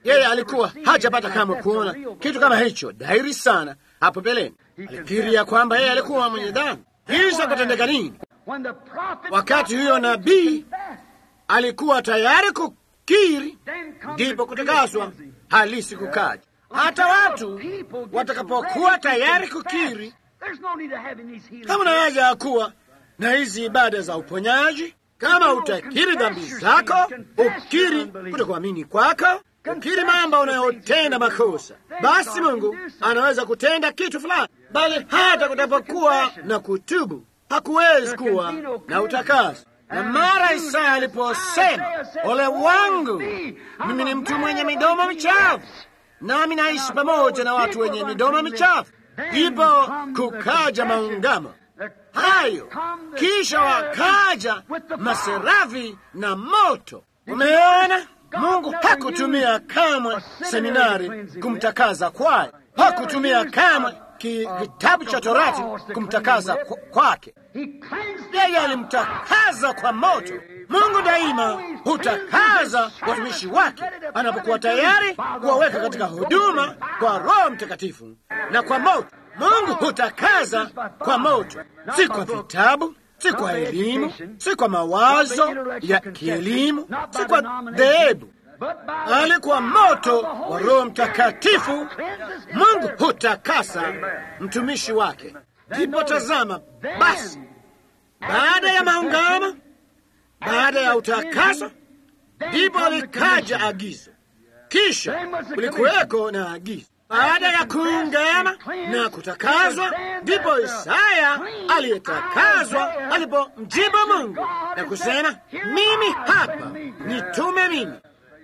Yeye alikuwa hajapata kamwe kuona kitu kama hicho dhahiri sana hapo mbeleni. Alifikiria kwamba yeye alikuwa mwenye dhambi. Kisha kutendeka nini? Wakati huyo nabii alikuwa tayari kukiri, ndipo kutakaswa halisi kukaja. Hata watu watakapokuwa tayari kukiri, kama na haja ya kuwa na hizi ibada za uponyaji. Kama utakiri dhambi zako, ukiri kutokuamini kwako, ukiri mambo unayotenda makosa, basi Mungu anaweza kutenda kitu fulani, bali hata kutapokuwa na kutubu hakuwezi kuwa na utakaso. Na mara Isaya aliposema, ole wangu, mimi ni mtu mwenye midomo michafu, nami naishi pamoja na watu wenye midomo michafu, ndipo kukaja maungamo hayo, kisha wakaja maserafi na moto. Umeona, Mungu hakutumia kamwe seminari kumtakaza kwayo, hakutumia kamwe kitabu cha Torati kumtakaza kwake. Yeye alimtakaza kwa moto. Mungu daima hutakaza watumishi wake anapokuwa tayari kuwaweka katika huduma kwa Roho Mtakatifu na kwa moto. Mungu hutakaza kwa moto, si kwa vitabu, si kwa elimu, si kwa mawazo ya kielimu, si kwa dhehebu, bali kwa moto wa Roho Mtakatifu. Mungu hutakasa mtumishi wake. Ndipo tazama basi, baada ya maungamo, baada ya utakaso, ndipo likaja agizo, kisha kulikuweko na agizo baada ya kuungama na kutakazwa, ndipo Isaya aliyetakazwa alipomjibu Mungu na kusema, mimi hapa, nitume mimi.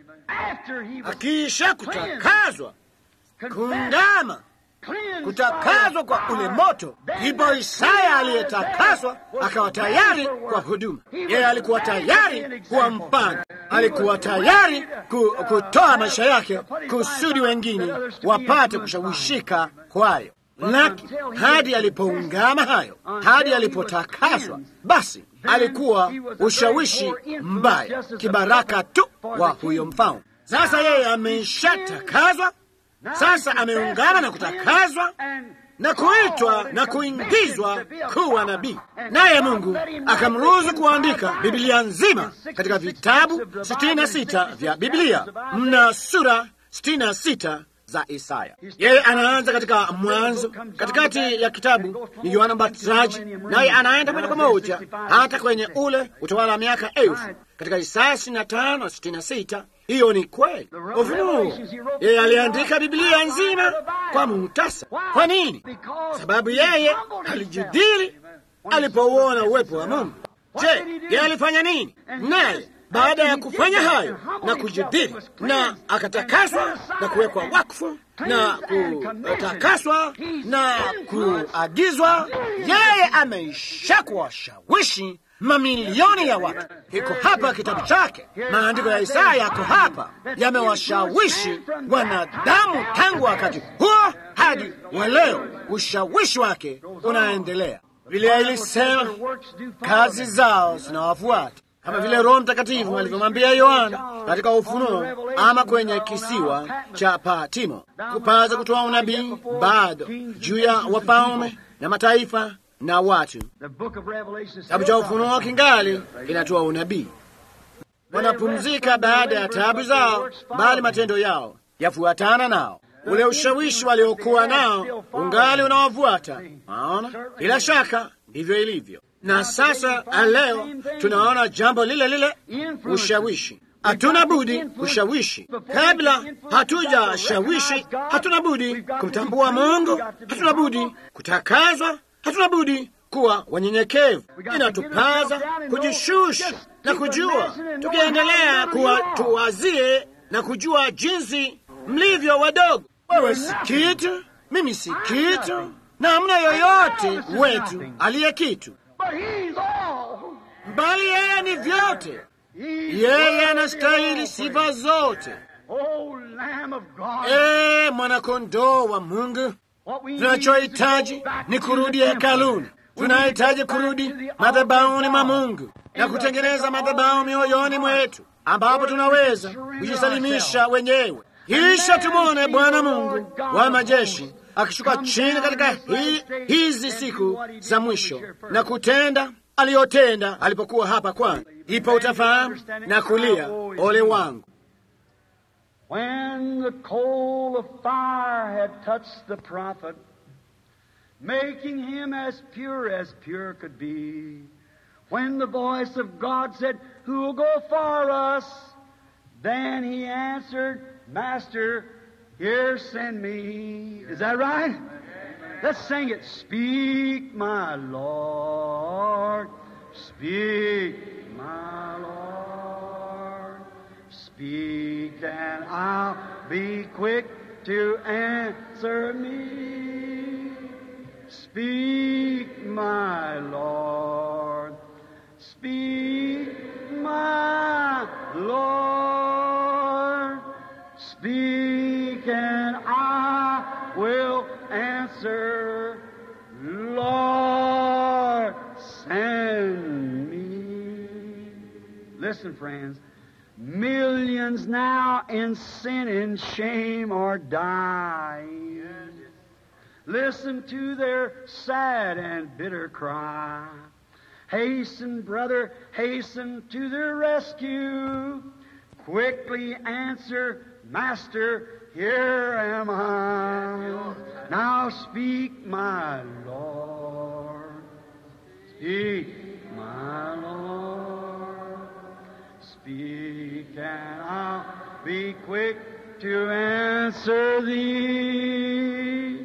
Akiisha kutakazwa, kuungama, kutakazwa kwa ule moto, ndipo Isaya aliyetakazwa akawa tayari kwa huduma. Yeye alikuwa tayari kuwa mfano, alikuwa tayari ku, kutoa maisha yake kusudi wengine wapate kushawishika kwayo. Laki hadi alipoungama hayo, hadi alipotakazwa, basi alikuwa ushawishi mbaya, kibaraka tu wa huyo mfalme. Sasa yeye ameshatakazwa, sasa ameungana na kutakazwa na kuitwa na kuingizwa kuwa nabii, naye Mungu akamruhusu kuandika Biblia nzima katika vitabu sitini na sita vya Biblia. Mna sura sitini na sita za Isaya. Yeye anaanza katika Mwanzo, katikati ya kitabu ni Yohana Mbatizaji, naye anaenda moja kwa moja hata kwenye ule utawala wa miaka elfu katika Isaya sitini na tano sitini na sita. Hiyo ni kweli. Ufunuo, yeye aliandika Biblia nzima kwa muhtasa. Kwa nini? Sababu yeye alijidhiri alipouona uwepo wa Mungu. Je, yeye alifanya nini? Naye baada ya kufanya hayo na kujidhiri na akatakaswa na kuwekwa wakfu na kutakaswa na kuagizwa, yeye ameisha kuwashawishi mamilioni ya watu. Iko hapa kitabu chake, maandiko ya Isaya yako hapa, yamewashawishi wanadamu tangu wakati huo hadi wa leo. Ushawishi wake unaendelea. Biblia ilisema kazi zao zinawafuata kama vile Roho Mtakatifu alivyomwambia Yohana katika Ufunuo ama kwenye kisiwa cha Patimo, kupaza kutoa unabii bado juu ya wafalme na mataifa na watu. Kitabu cha Ufunuo kingali kinatoa unabii. Wanapumzika baada ya taabu zao, bali matendo yao yafuatana nao. Ule ushawishi waliokuwa nao ungali unawafuata. Naona bila shaka ndivyo ilivyo na sasa leo tunaona jambo lile lile, ushawishi. Hatuna budi kushawishi. Kabla hatujashawishi, hatuna budi kumtambua Mungu, hatuna budi kutakazwa, hatuna budi kuwa wanyenyekevu. Inatupaza kujishusha na kujua, tukiendelea kuwa tuwazie na kujua jinsi mlivyo wadogo. Wewe si kitu, mimi si kitu, na hamna yoyote wetu aliye kitu bali yeye ni vyote. Yeye anastahili sifa zote. Ee mwanakondoo wa Mungu, tunachohitaji ni kurudi hekaluni. Tunahitaji kurudi madhabahuni mwa Mungu na kutengeneza madhabahu mioyoni mwetu, ambapo tunaweza kujisalimisha wenyewe Kisha tumwone Bwana Mungu wa majeshi akishuka chini katika hi, hizi siku za mwisho na kutenda aliyotenda alipokuwa hapa kwanza. Ipo utafahamu na kulia, ole wangu. When the coal of fire had touched the prophet, making him as pure as pure could be, when the voice of God said, Who will go for us? Then he answered, Master, here send me. Is that right? Let's sing it. Speak, my Lord. Speak, my Lord. Speak, and I'll be quick to answer me. Speak, my Lord. Speak, my Lord. Speak, and I will answer. Lord, send me. Listen, friends. Millions now in sin and shame are dying. Listen to their sad and bitter cry. Hasten, brother, hasten to their rescue. Quickly answer, Master, here am I. Now speak, my Lord. Speak, my Lord. Speak, and I'll be quick to answer thee.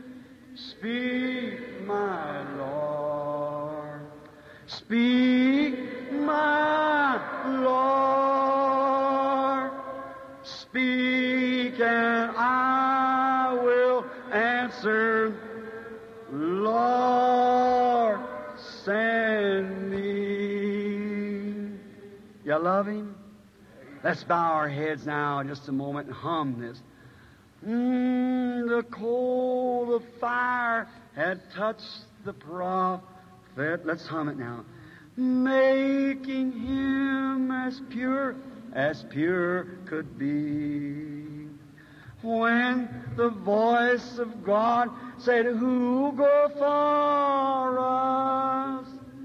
Speak, my Lord. Speak, my Lord. Speak, and I will answer. Lord, send me. You love Him? Let's bow our heads now just a moment and hum this. Mm, the coal of fire had touched the prophet. Let's hum it now. Making him as pure as pure could be. When the voice of God said, Who go for us?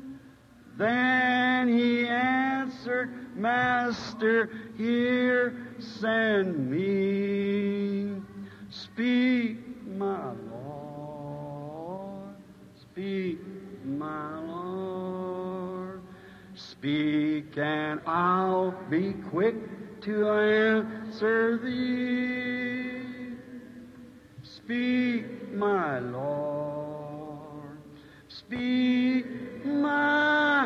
Then he answered, Master, here send me. Speak, my Lord. Speak, my Lord. Speak, and I'll be quick to answer thee. Speak, my Lord. Speak, my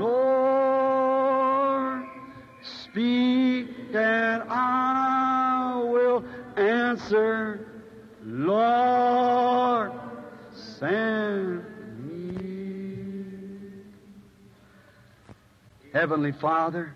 Lord. Speak, and I will answer. Lord, send me. Heavenly Father,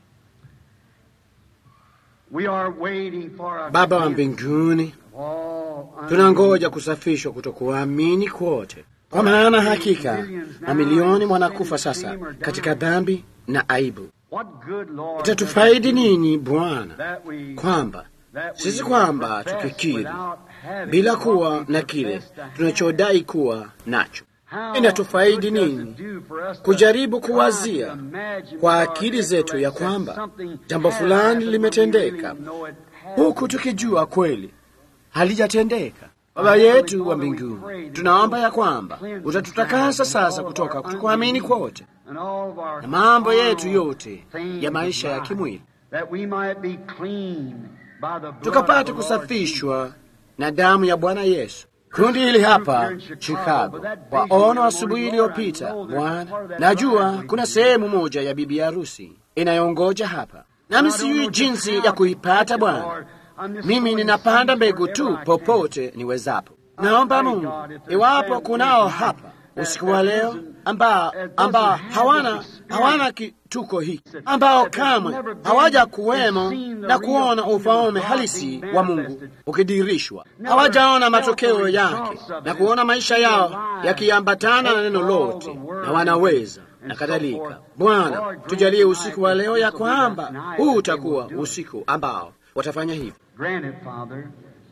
we are waiting for our Baba wa mbinguni, all tunangoja kusafishwa kutokuamini kwote, kwa maana hakika mamilioni wanakufa sasa katika dhambi na aibu. What good, Lord, Itatufaidi nini Bwana that we kwamba that we sisi kwamba profess tukikiri without having bila what kuwa we na kile profess to have. tunachodai kuwa nacho. How Inatufaidi good does nini it do for us to kujaribu try to kuwazia imagine kwa with our akili zetu ya intellect kwamba that something jambo has fulani happened when we limetendeka, really know it hasn't. huku tukijua kweli halijatendeka. Baba yetu wa mbinguni, tunaomba ya kwamba utatutakasa sasa kutoka kutokuamini kwote And all of our na mambo yetu carnal yote things ya of maisha ya life, kimwili, that we might be clean by the blood tukapate of the Lord kusafishwa na damu ya Bwana Yesu. Kundi hili hapa Chicago, kwa ono asubuhi iliyopita, Bwana, najua kuna sehemu moja ya bibi harusi inayongoja hapa, nami sijui jinsi ya kuipata Bwana. Mimi ninapanda mbegu tu popote niwezapo. Naomba Mungu, iwapo kunao hapa usiku wa leo ambao ambao hawana hawana kituko hiki, ambao kamwe hawaja kuwemo na kuona ufalme halisi wa Mungu ukidirishwa, hawajaona matokeo yake na kuona maisha yao yakiambatana na neno lote, na wanaweza na kadhalika. Bwana, tujalie usiku wa leo ya kwamba huu utakuwa usiku ambao watafanya hivyo. Grant it, Father.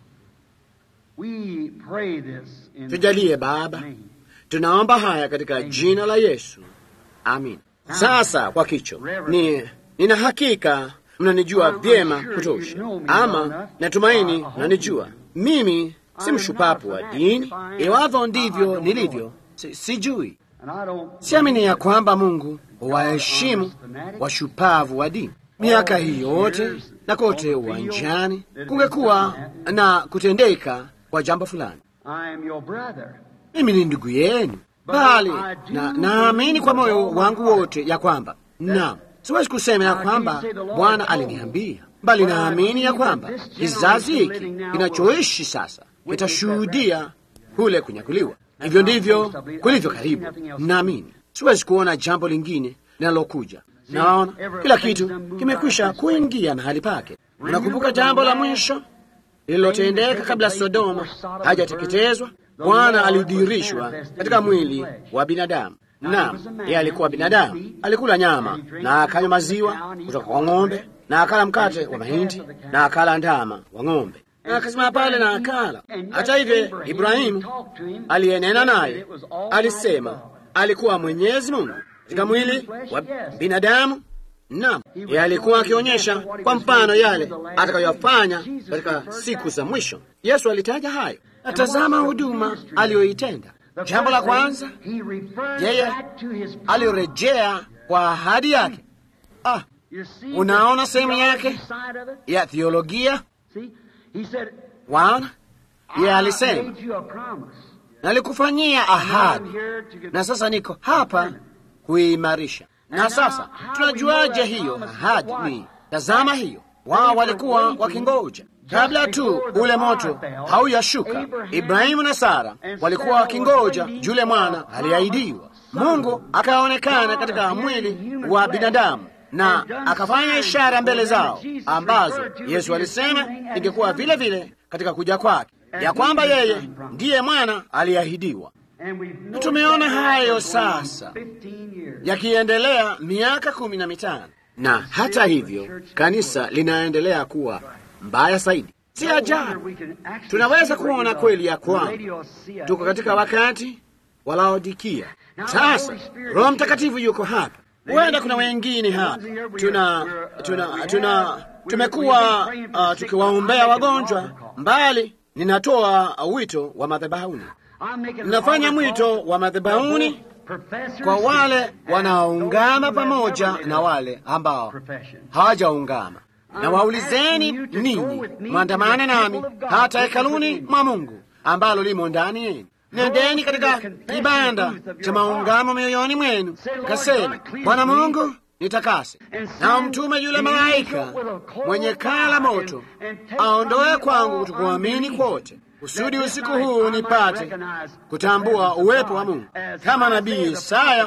We pray this in Tujalie Baba, name. tunaomba haya katika jina la Yesu, amin. Sasa kwa kicho, ni nina hakika mnanijua vyema kutosha, ama natumaini mnanijua mimi si mshupapu wa dini. Iwavyo ndivyo nilivyo, si, sijui And I don't siamini ya kwamba Mungu huwaheshimu washupavu wa dini. Miaka hii yote na kote uwanjani kungekuwa na kutendeka kwa jambo fulani. I am your brother. Mimi ni ndugu yenu, bali na naamini kwa moyo wangu wote ya kwamba naam, siwezi kusema ya kwamba Bwana aliniambia, bali naamini ya kwamba kizazi hiki kinachoishi sasa kitashuhudia kule kunyakuliwa. Hivyo ndivyo kulivyo karibu. Naamini siwezi kuona jambo lingine linalokuja. Naona kila kitu kimekwisha kuingia mahali pake. Unakumbuka jambo la mwisho lililotendeka kabla Sodoma hajateketezwa? Bwana alidhihirishwa katika mwili wa binadamu. Naam, yeye alikuwa binadamu, alikula nyama na akanywa maziwa kutoka kwa ng'ombe na akala mkate wa mahindi na akala ndama wa ng'ombe na akasimama pale na akala. Hata hivyo, Ibrahimu aliyenena naye alisema alikuwa Mwenyezi Mungu katika mwili wa binadamu. Naam, yeye alikuwa akionyesha kwa mfano yale atakayofanya katika siku za mwisho. Yesu alitaja hayo, na tazama huduma aliyoitenda. Jambo la kwanza, He referred yeye back to his alirejea kwa ahadi yake. Ah, You see Unaona the sehemu yake? theology side of it? ya theolojia See? He said, waona, yeye I alisema made you a promise. nalikufanyia I'm ahadi here to give na sasa niko hapa kuimarisha. Na sasa tunajuaje hiyo ahadi ni? Tazama hiyo, wao walikuwa wakingoja kabla tu ule moto hauyashuka. Ibrahimu na Sara walikuwa wakingoja yule mwana aliahidiwa. Mungu akaonekana katika mwili wa binadamu na akafanya ishara mbele zao ambazo Yesu alisema ingekuwa vile vile katika kuja kwake, ya kwamba yeye ndiye mwana aliahidiwa. And we've Na noticed tumeona that hayo going sasa 15 years. yakiendelea miaka kumi na mitano na hata hivyo kanisa linaendelea kuwa mbaya zaidi. Si No ajabu wonder we can actually tunaweza see kuona what kweli ya the kwamba Laodicea tuko katika is. wakati wa Laodikia. Sasa Roho Mtakatifu yuko hapa, huenda kuna wengine hapa, tuna tuna tuna tumekuwa uh, tukiwaombea wagonjwa mbali. Ninatoa wito wa madhabahuni, I'm making an ninafanya altar mwito call wa madhabahuni for professors kwa wale and wanaoungama those who have pamoja never na wale ambao profession. hawajaungama na waulizeni ninyi mwandamane nami hata hekaluni mwa Mungu ambalo limo ndani yenu. Nendeni katika kibanda cha maungamo mioyoni mwenu, kasema Bwana Mungu nitakase, na mtume yule malaika mwenye kaa la moto aondoe kwangu kutokuamini kwote, kusudi usiku huu nipate kutambua uwepo wa Mungu kama nabii Isaya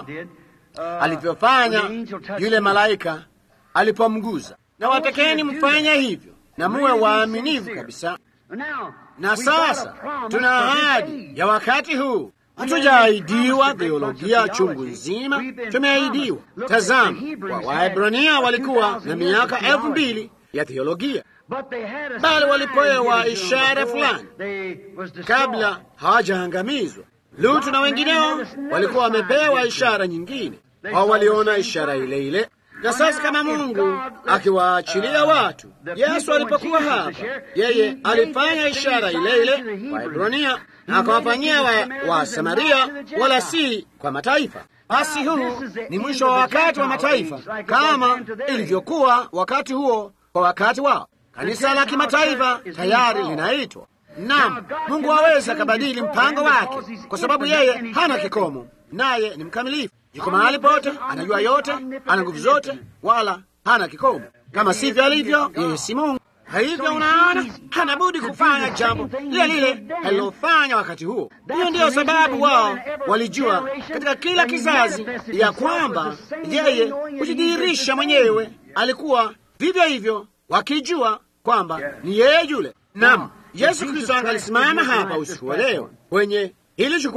alivyofanya yule malaika alipomguza. Na watakeni mfanye hivyo na muwe waaminifu kabisa. Na sasa tuna ahadi ya wakati huu. Hatujaahidiwa theolojia chungu nzima, tumeahidiwa. Tazama, wa Waebrania walikuwa na miaka elfu mbili ya theolojia, bali walipewa ishara fulani kabla hawajaangamizwa. Lutu na wengineo walikuwa wamepewa ishara nyingine, wao waliona ishara ile ile. Na sasa kama Mungu akiwaachilia watu, Yesu alipokuwa hapa, yeye alifanya ishara ile ile Waebrania na akawafanyia wa, wa Samaria, wala si kwa mataifa. Basi huu ni mwisho wa wakati wa mataifa, kama ilivyokuwa wakati huo kwa wakati wao. Kanisa la kimataifa tayari linaitwa. Naam, Mungu aweza akabadili mpango wake, kwa sababu yeye hana kikomo, naye ni mkamilifu. Yuko mahali pote, anajua yote, ana nguvu zote, wala hana kikomo. Kama sivyo alivyo, yeye si Mungu. Hivyo unaona, hana budi kufanya jambo lile lile alilofanya wakati huo. Hiyo ndiyo sababu wao walijua katika kila kizazi ya kwamba yeye hujidhihirisha mwenyewe. Alikuwa vivyo hivyo, wakijua kwamba ni yeye yule. Naam, Yesu Kristo angalisimama hapa usiku wa leo kwenye hili jukwaa,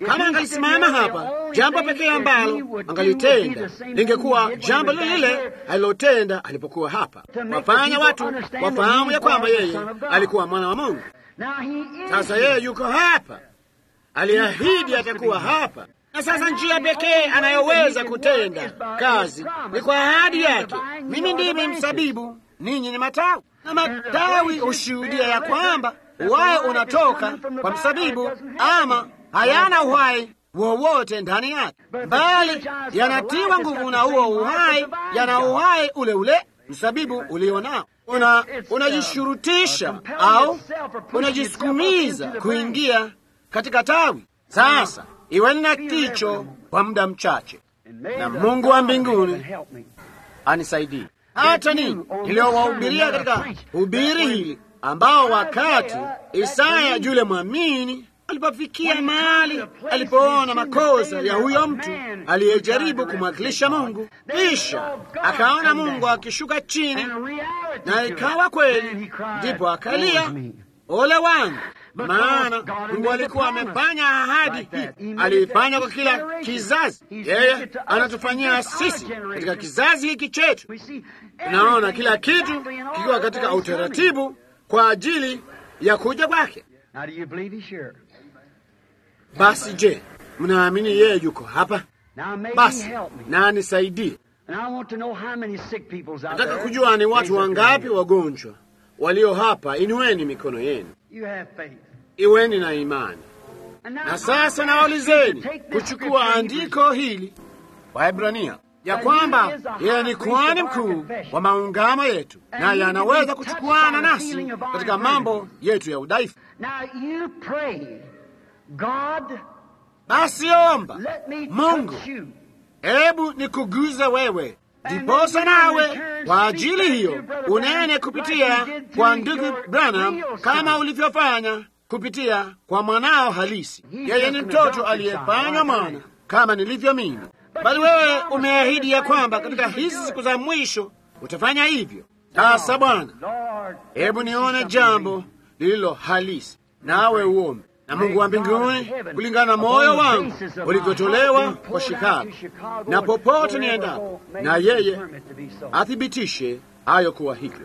Kama angalisimama hapa, jambo pekee ambalo angalitenda lingekuwa jambo lile lile alilotenda alipokuwa hapa, wafanya watu wafahamu ya kwamba yeye alikuwa mwana wa Mungu. Sasa yeye yuko hapa, aliahidi atakuwa hapa, na sasa njia pekee anayoweza kutenda kazi ni kwa ahadi yake. Mimi ndimi msabibu, ninyi ni matawi, na matawi hushuhudia ya kwamba uhai unatoka kwa msabibu, ama hayana uhai wowote ndani yake, bali yanatiwa nguvu na huo uhai, yana uhai ule ule msabibu ulio nao. Una unajishurutisha au unajisukumiza kuingia katika tawi. Sasa iweni na kicho kwa muda mchache, na Mungu wa mbinguni anisaidie hata ninyi niliowahubiria katika hubiri hili, ambao wakati Isaya yule mwamini alipofikia mahali alipoona makosa ya huyo mtu aliyejaribu kumwakilisha Mungu, kisha akaona Mungu akishuka chini, na ikawa kweli, ndipo akalia, ole wangu, maana Mungu alikuwa amefanya ahadi hii, aliifanya kwa kila kizazi. Yeye anatufanyia sisi katika kizazi hiki chetu. Tunaona kila kitu kikiwa katika utaratibu kwa ajili ya kuja kwake. Basi je, mnaamini yeye yuko hapa? Basi na anisaidie. Nataka kujua ni watu wangapi wagonjwa walio hapa. Inueni mikono yenu, iweni na imani. Na sasa nawaulizeni kuchukua andiko hili Waebrania ya kwamba yeye ni kuhani mkuu wa maungamo yetu, naye anaweza kuchukuana nasi katika mambo yetu ya udhaifu. Basi omba Mungu, hebu nikuguze wewe, ndiposa nawe kwa ajili hiyo unene kupitia kwa ndugu Branham kama ulivyofanya kupitia kwa mwanao halisi. Yeye ni mtoto aliyefanywa mwana kama nilivyo mimi, bali wewe umeahidi ya kwamba katika hizi siku za mwisho utafanya hivyo. Sasa Bwana, hebu nione jambo lililo halisi, nawe uombe na Mungu wa mbinguni kulingana na moyo wangu ulivyotolewa kwa Chicago na popote niendapo, na yeye athibitishe hayo kuwa hivyo.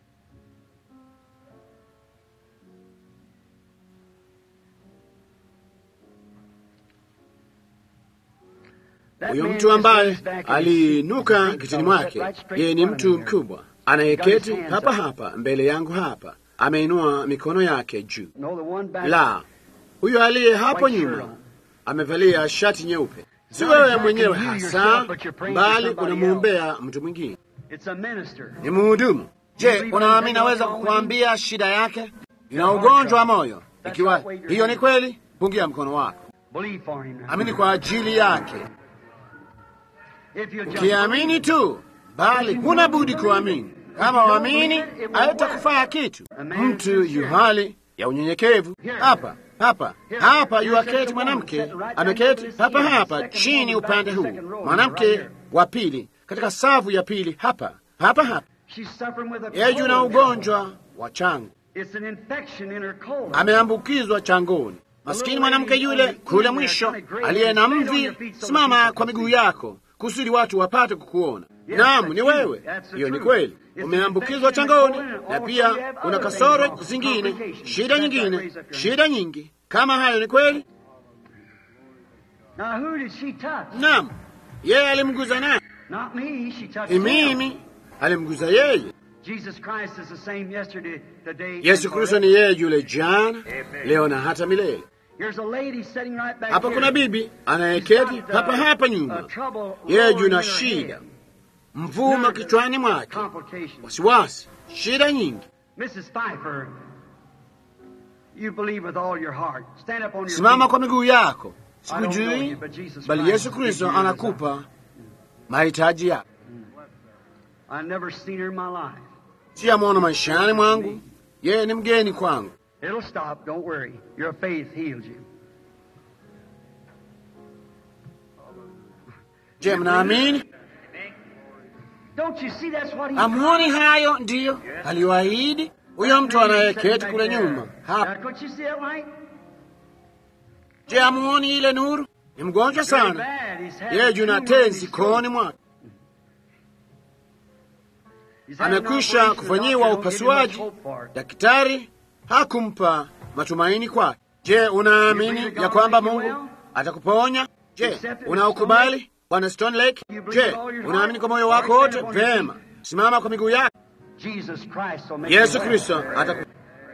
Huyo mtu ambaye aliinuka kitini mwake, yeye ni mtu mkubwa anayeketi hapa hapa mbele yangu hapa, ameinua mikono yake juu. La, huyo aliye hapo nyuma amevalia shati nyeupe. Si wewe mwenyewe hasa, bali unamwombea mtu mwingine, ni mhudumu. Je, unaamini naweza kukuambia shida yake? Ina ugonjwa wa moyo. Ikiwa hiyo ni kweli, pungia mkono wako, amini kwa ajili yake. Ukiamini tu, bali huna budi kuamini. Kama waamini, haitakufaa kitu. Mtu yu hali ya unyenyekevu hapa hapa hapa, yuaketi mwanamke ameketi hapa hapa chini upande huu, mwanamke wa pili katika safu ya pili hapa hapa hapa, yeye yuna ugonjwa wa chango, ameambukizwa changoni. Maskini mwanamke yule kule mwisho aliye na mvi. Simama kwa miguu yako kusudi watu wapate kukuona. Naam, ni wewe. Hiyo ni kweli, umeambukizwa changoni, na pia una kasoro zingine, shida nyingine, shida nyingi kama hayo. Ni kweli. Naam, yeye alimguza naye, ni mimi alimguza yeye. Yesu Kristo ni yeye yule jana, leo na hata milele. Hapa kuna bibi anayeketi hapa hapa nyuma, yeye juna shida mvuma kichwani mwake, wasiwasi, shida nyingi. Simama kwa miguu yako. Sikujui, bali Yesu Kristo anakupa mahitaji yako. Siyamwona maishani mwangu, yeye ni mgeni kwangu. Je, mnaamini? Amuoni hayo ndiyo aliyoahidi huyo mtu anayeketi kule nyuma hapa. Je, hamuoni ile nuru? Ni mgonjwa sana, yeye juna tenzi kooni mwake, amekwisha kufanyiwa upasuaji. Daktari hakumpa matumaini kwake. Je, unaamini ya kwamba Mungu atakuponya? Je, unaukubali Bwana Stone Lake? Je, unaamini kwa moyo wako wote? Vema, simama kwa miguu yako. Yesu Kristo ataku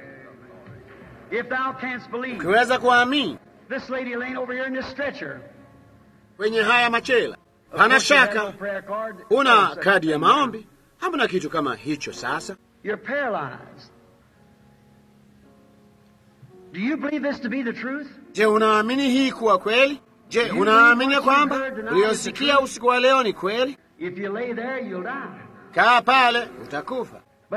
ukiweza kuamini kwenye haya machela, hana shaka una kadi ya maombi, hamna kitu kama hicho. Sasa je, unaamini hii kuwa kweli? Je, unaamini ya kwamba uliyosikia usiku wa leo ni kweli? Kaa pale, utakufa.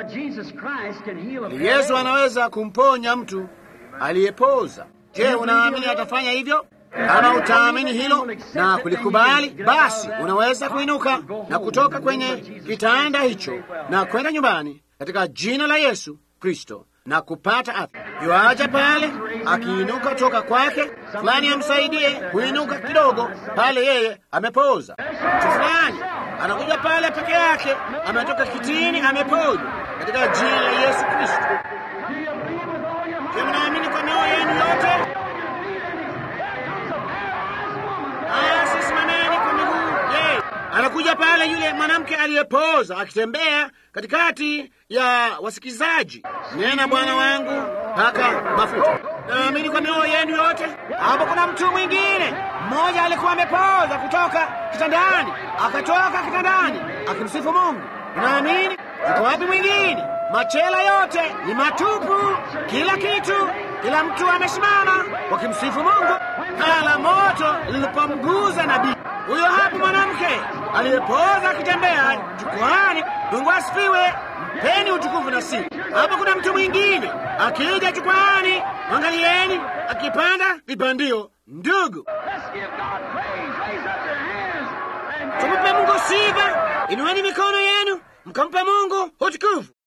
Yesu anaweza kumponya mtu aliyepoza. Je, unaamini atafanya hivyo? Kama utaamini hilo na kulikubali, basi unaweza kuinuka na kutoka kwenye kitanda hicho na kwenda nyumbani katika jina la Yesu Kristo na kupata afya. Yuaja pale akiinuka toka kwake, fulani amsaidie kuinuka kidogo pale, yeye amepoza. Mtu fulani anakuja pale peke yake, ametoka kitini, ameponywa katika jina la Yesu Kristo. Je, mnaamini kwa mioyo yenu yote? Aya, simameni kwa miguu. Je, anakuja pale yule mwanamke aliyepoza akitembea katikati ya wasikilizaji, nena Bwana wangu paka mafuta. Naamini kwa mioyo yenu yote. Hapo kuna mtu mwingine mmoja alikuwa amepoza kutoka kitandani, akatoka kitandani akimsifu Mungu. Naamini. Yuko wapi mwingine? Machela yote ni matupu, kila kitu, kila mtu amesimama wakimsifu Mungu. Kaa la moto lilipomguza nabii huyo hapo, mwanamke aliyepoza akitembea jukwani. Mungu asifiwe, mpeni utukufu na sifa. Hapo kuna mtu mwingine akija jukwani, angalieni akipanda vipandio. Ndugu, tumpe Mungu sifa. Inueni mikono yenu mkampe Mungu utukufu.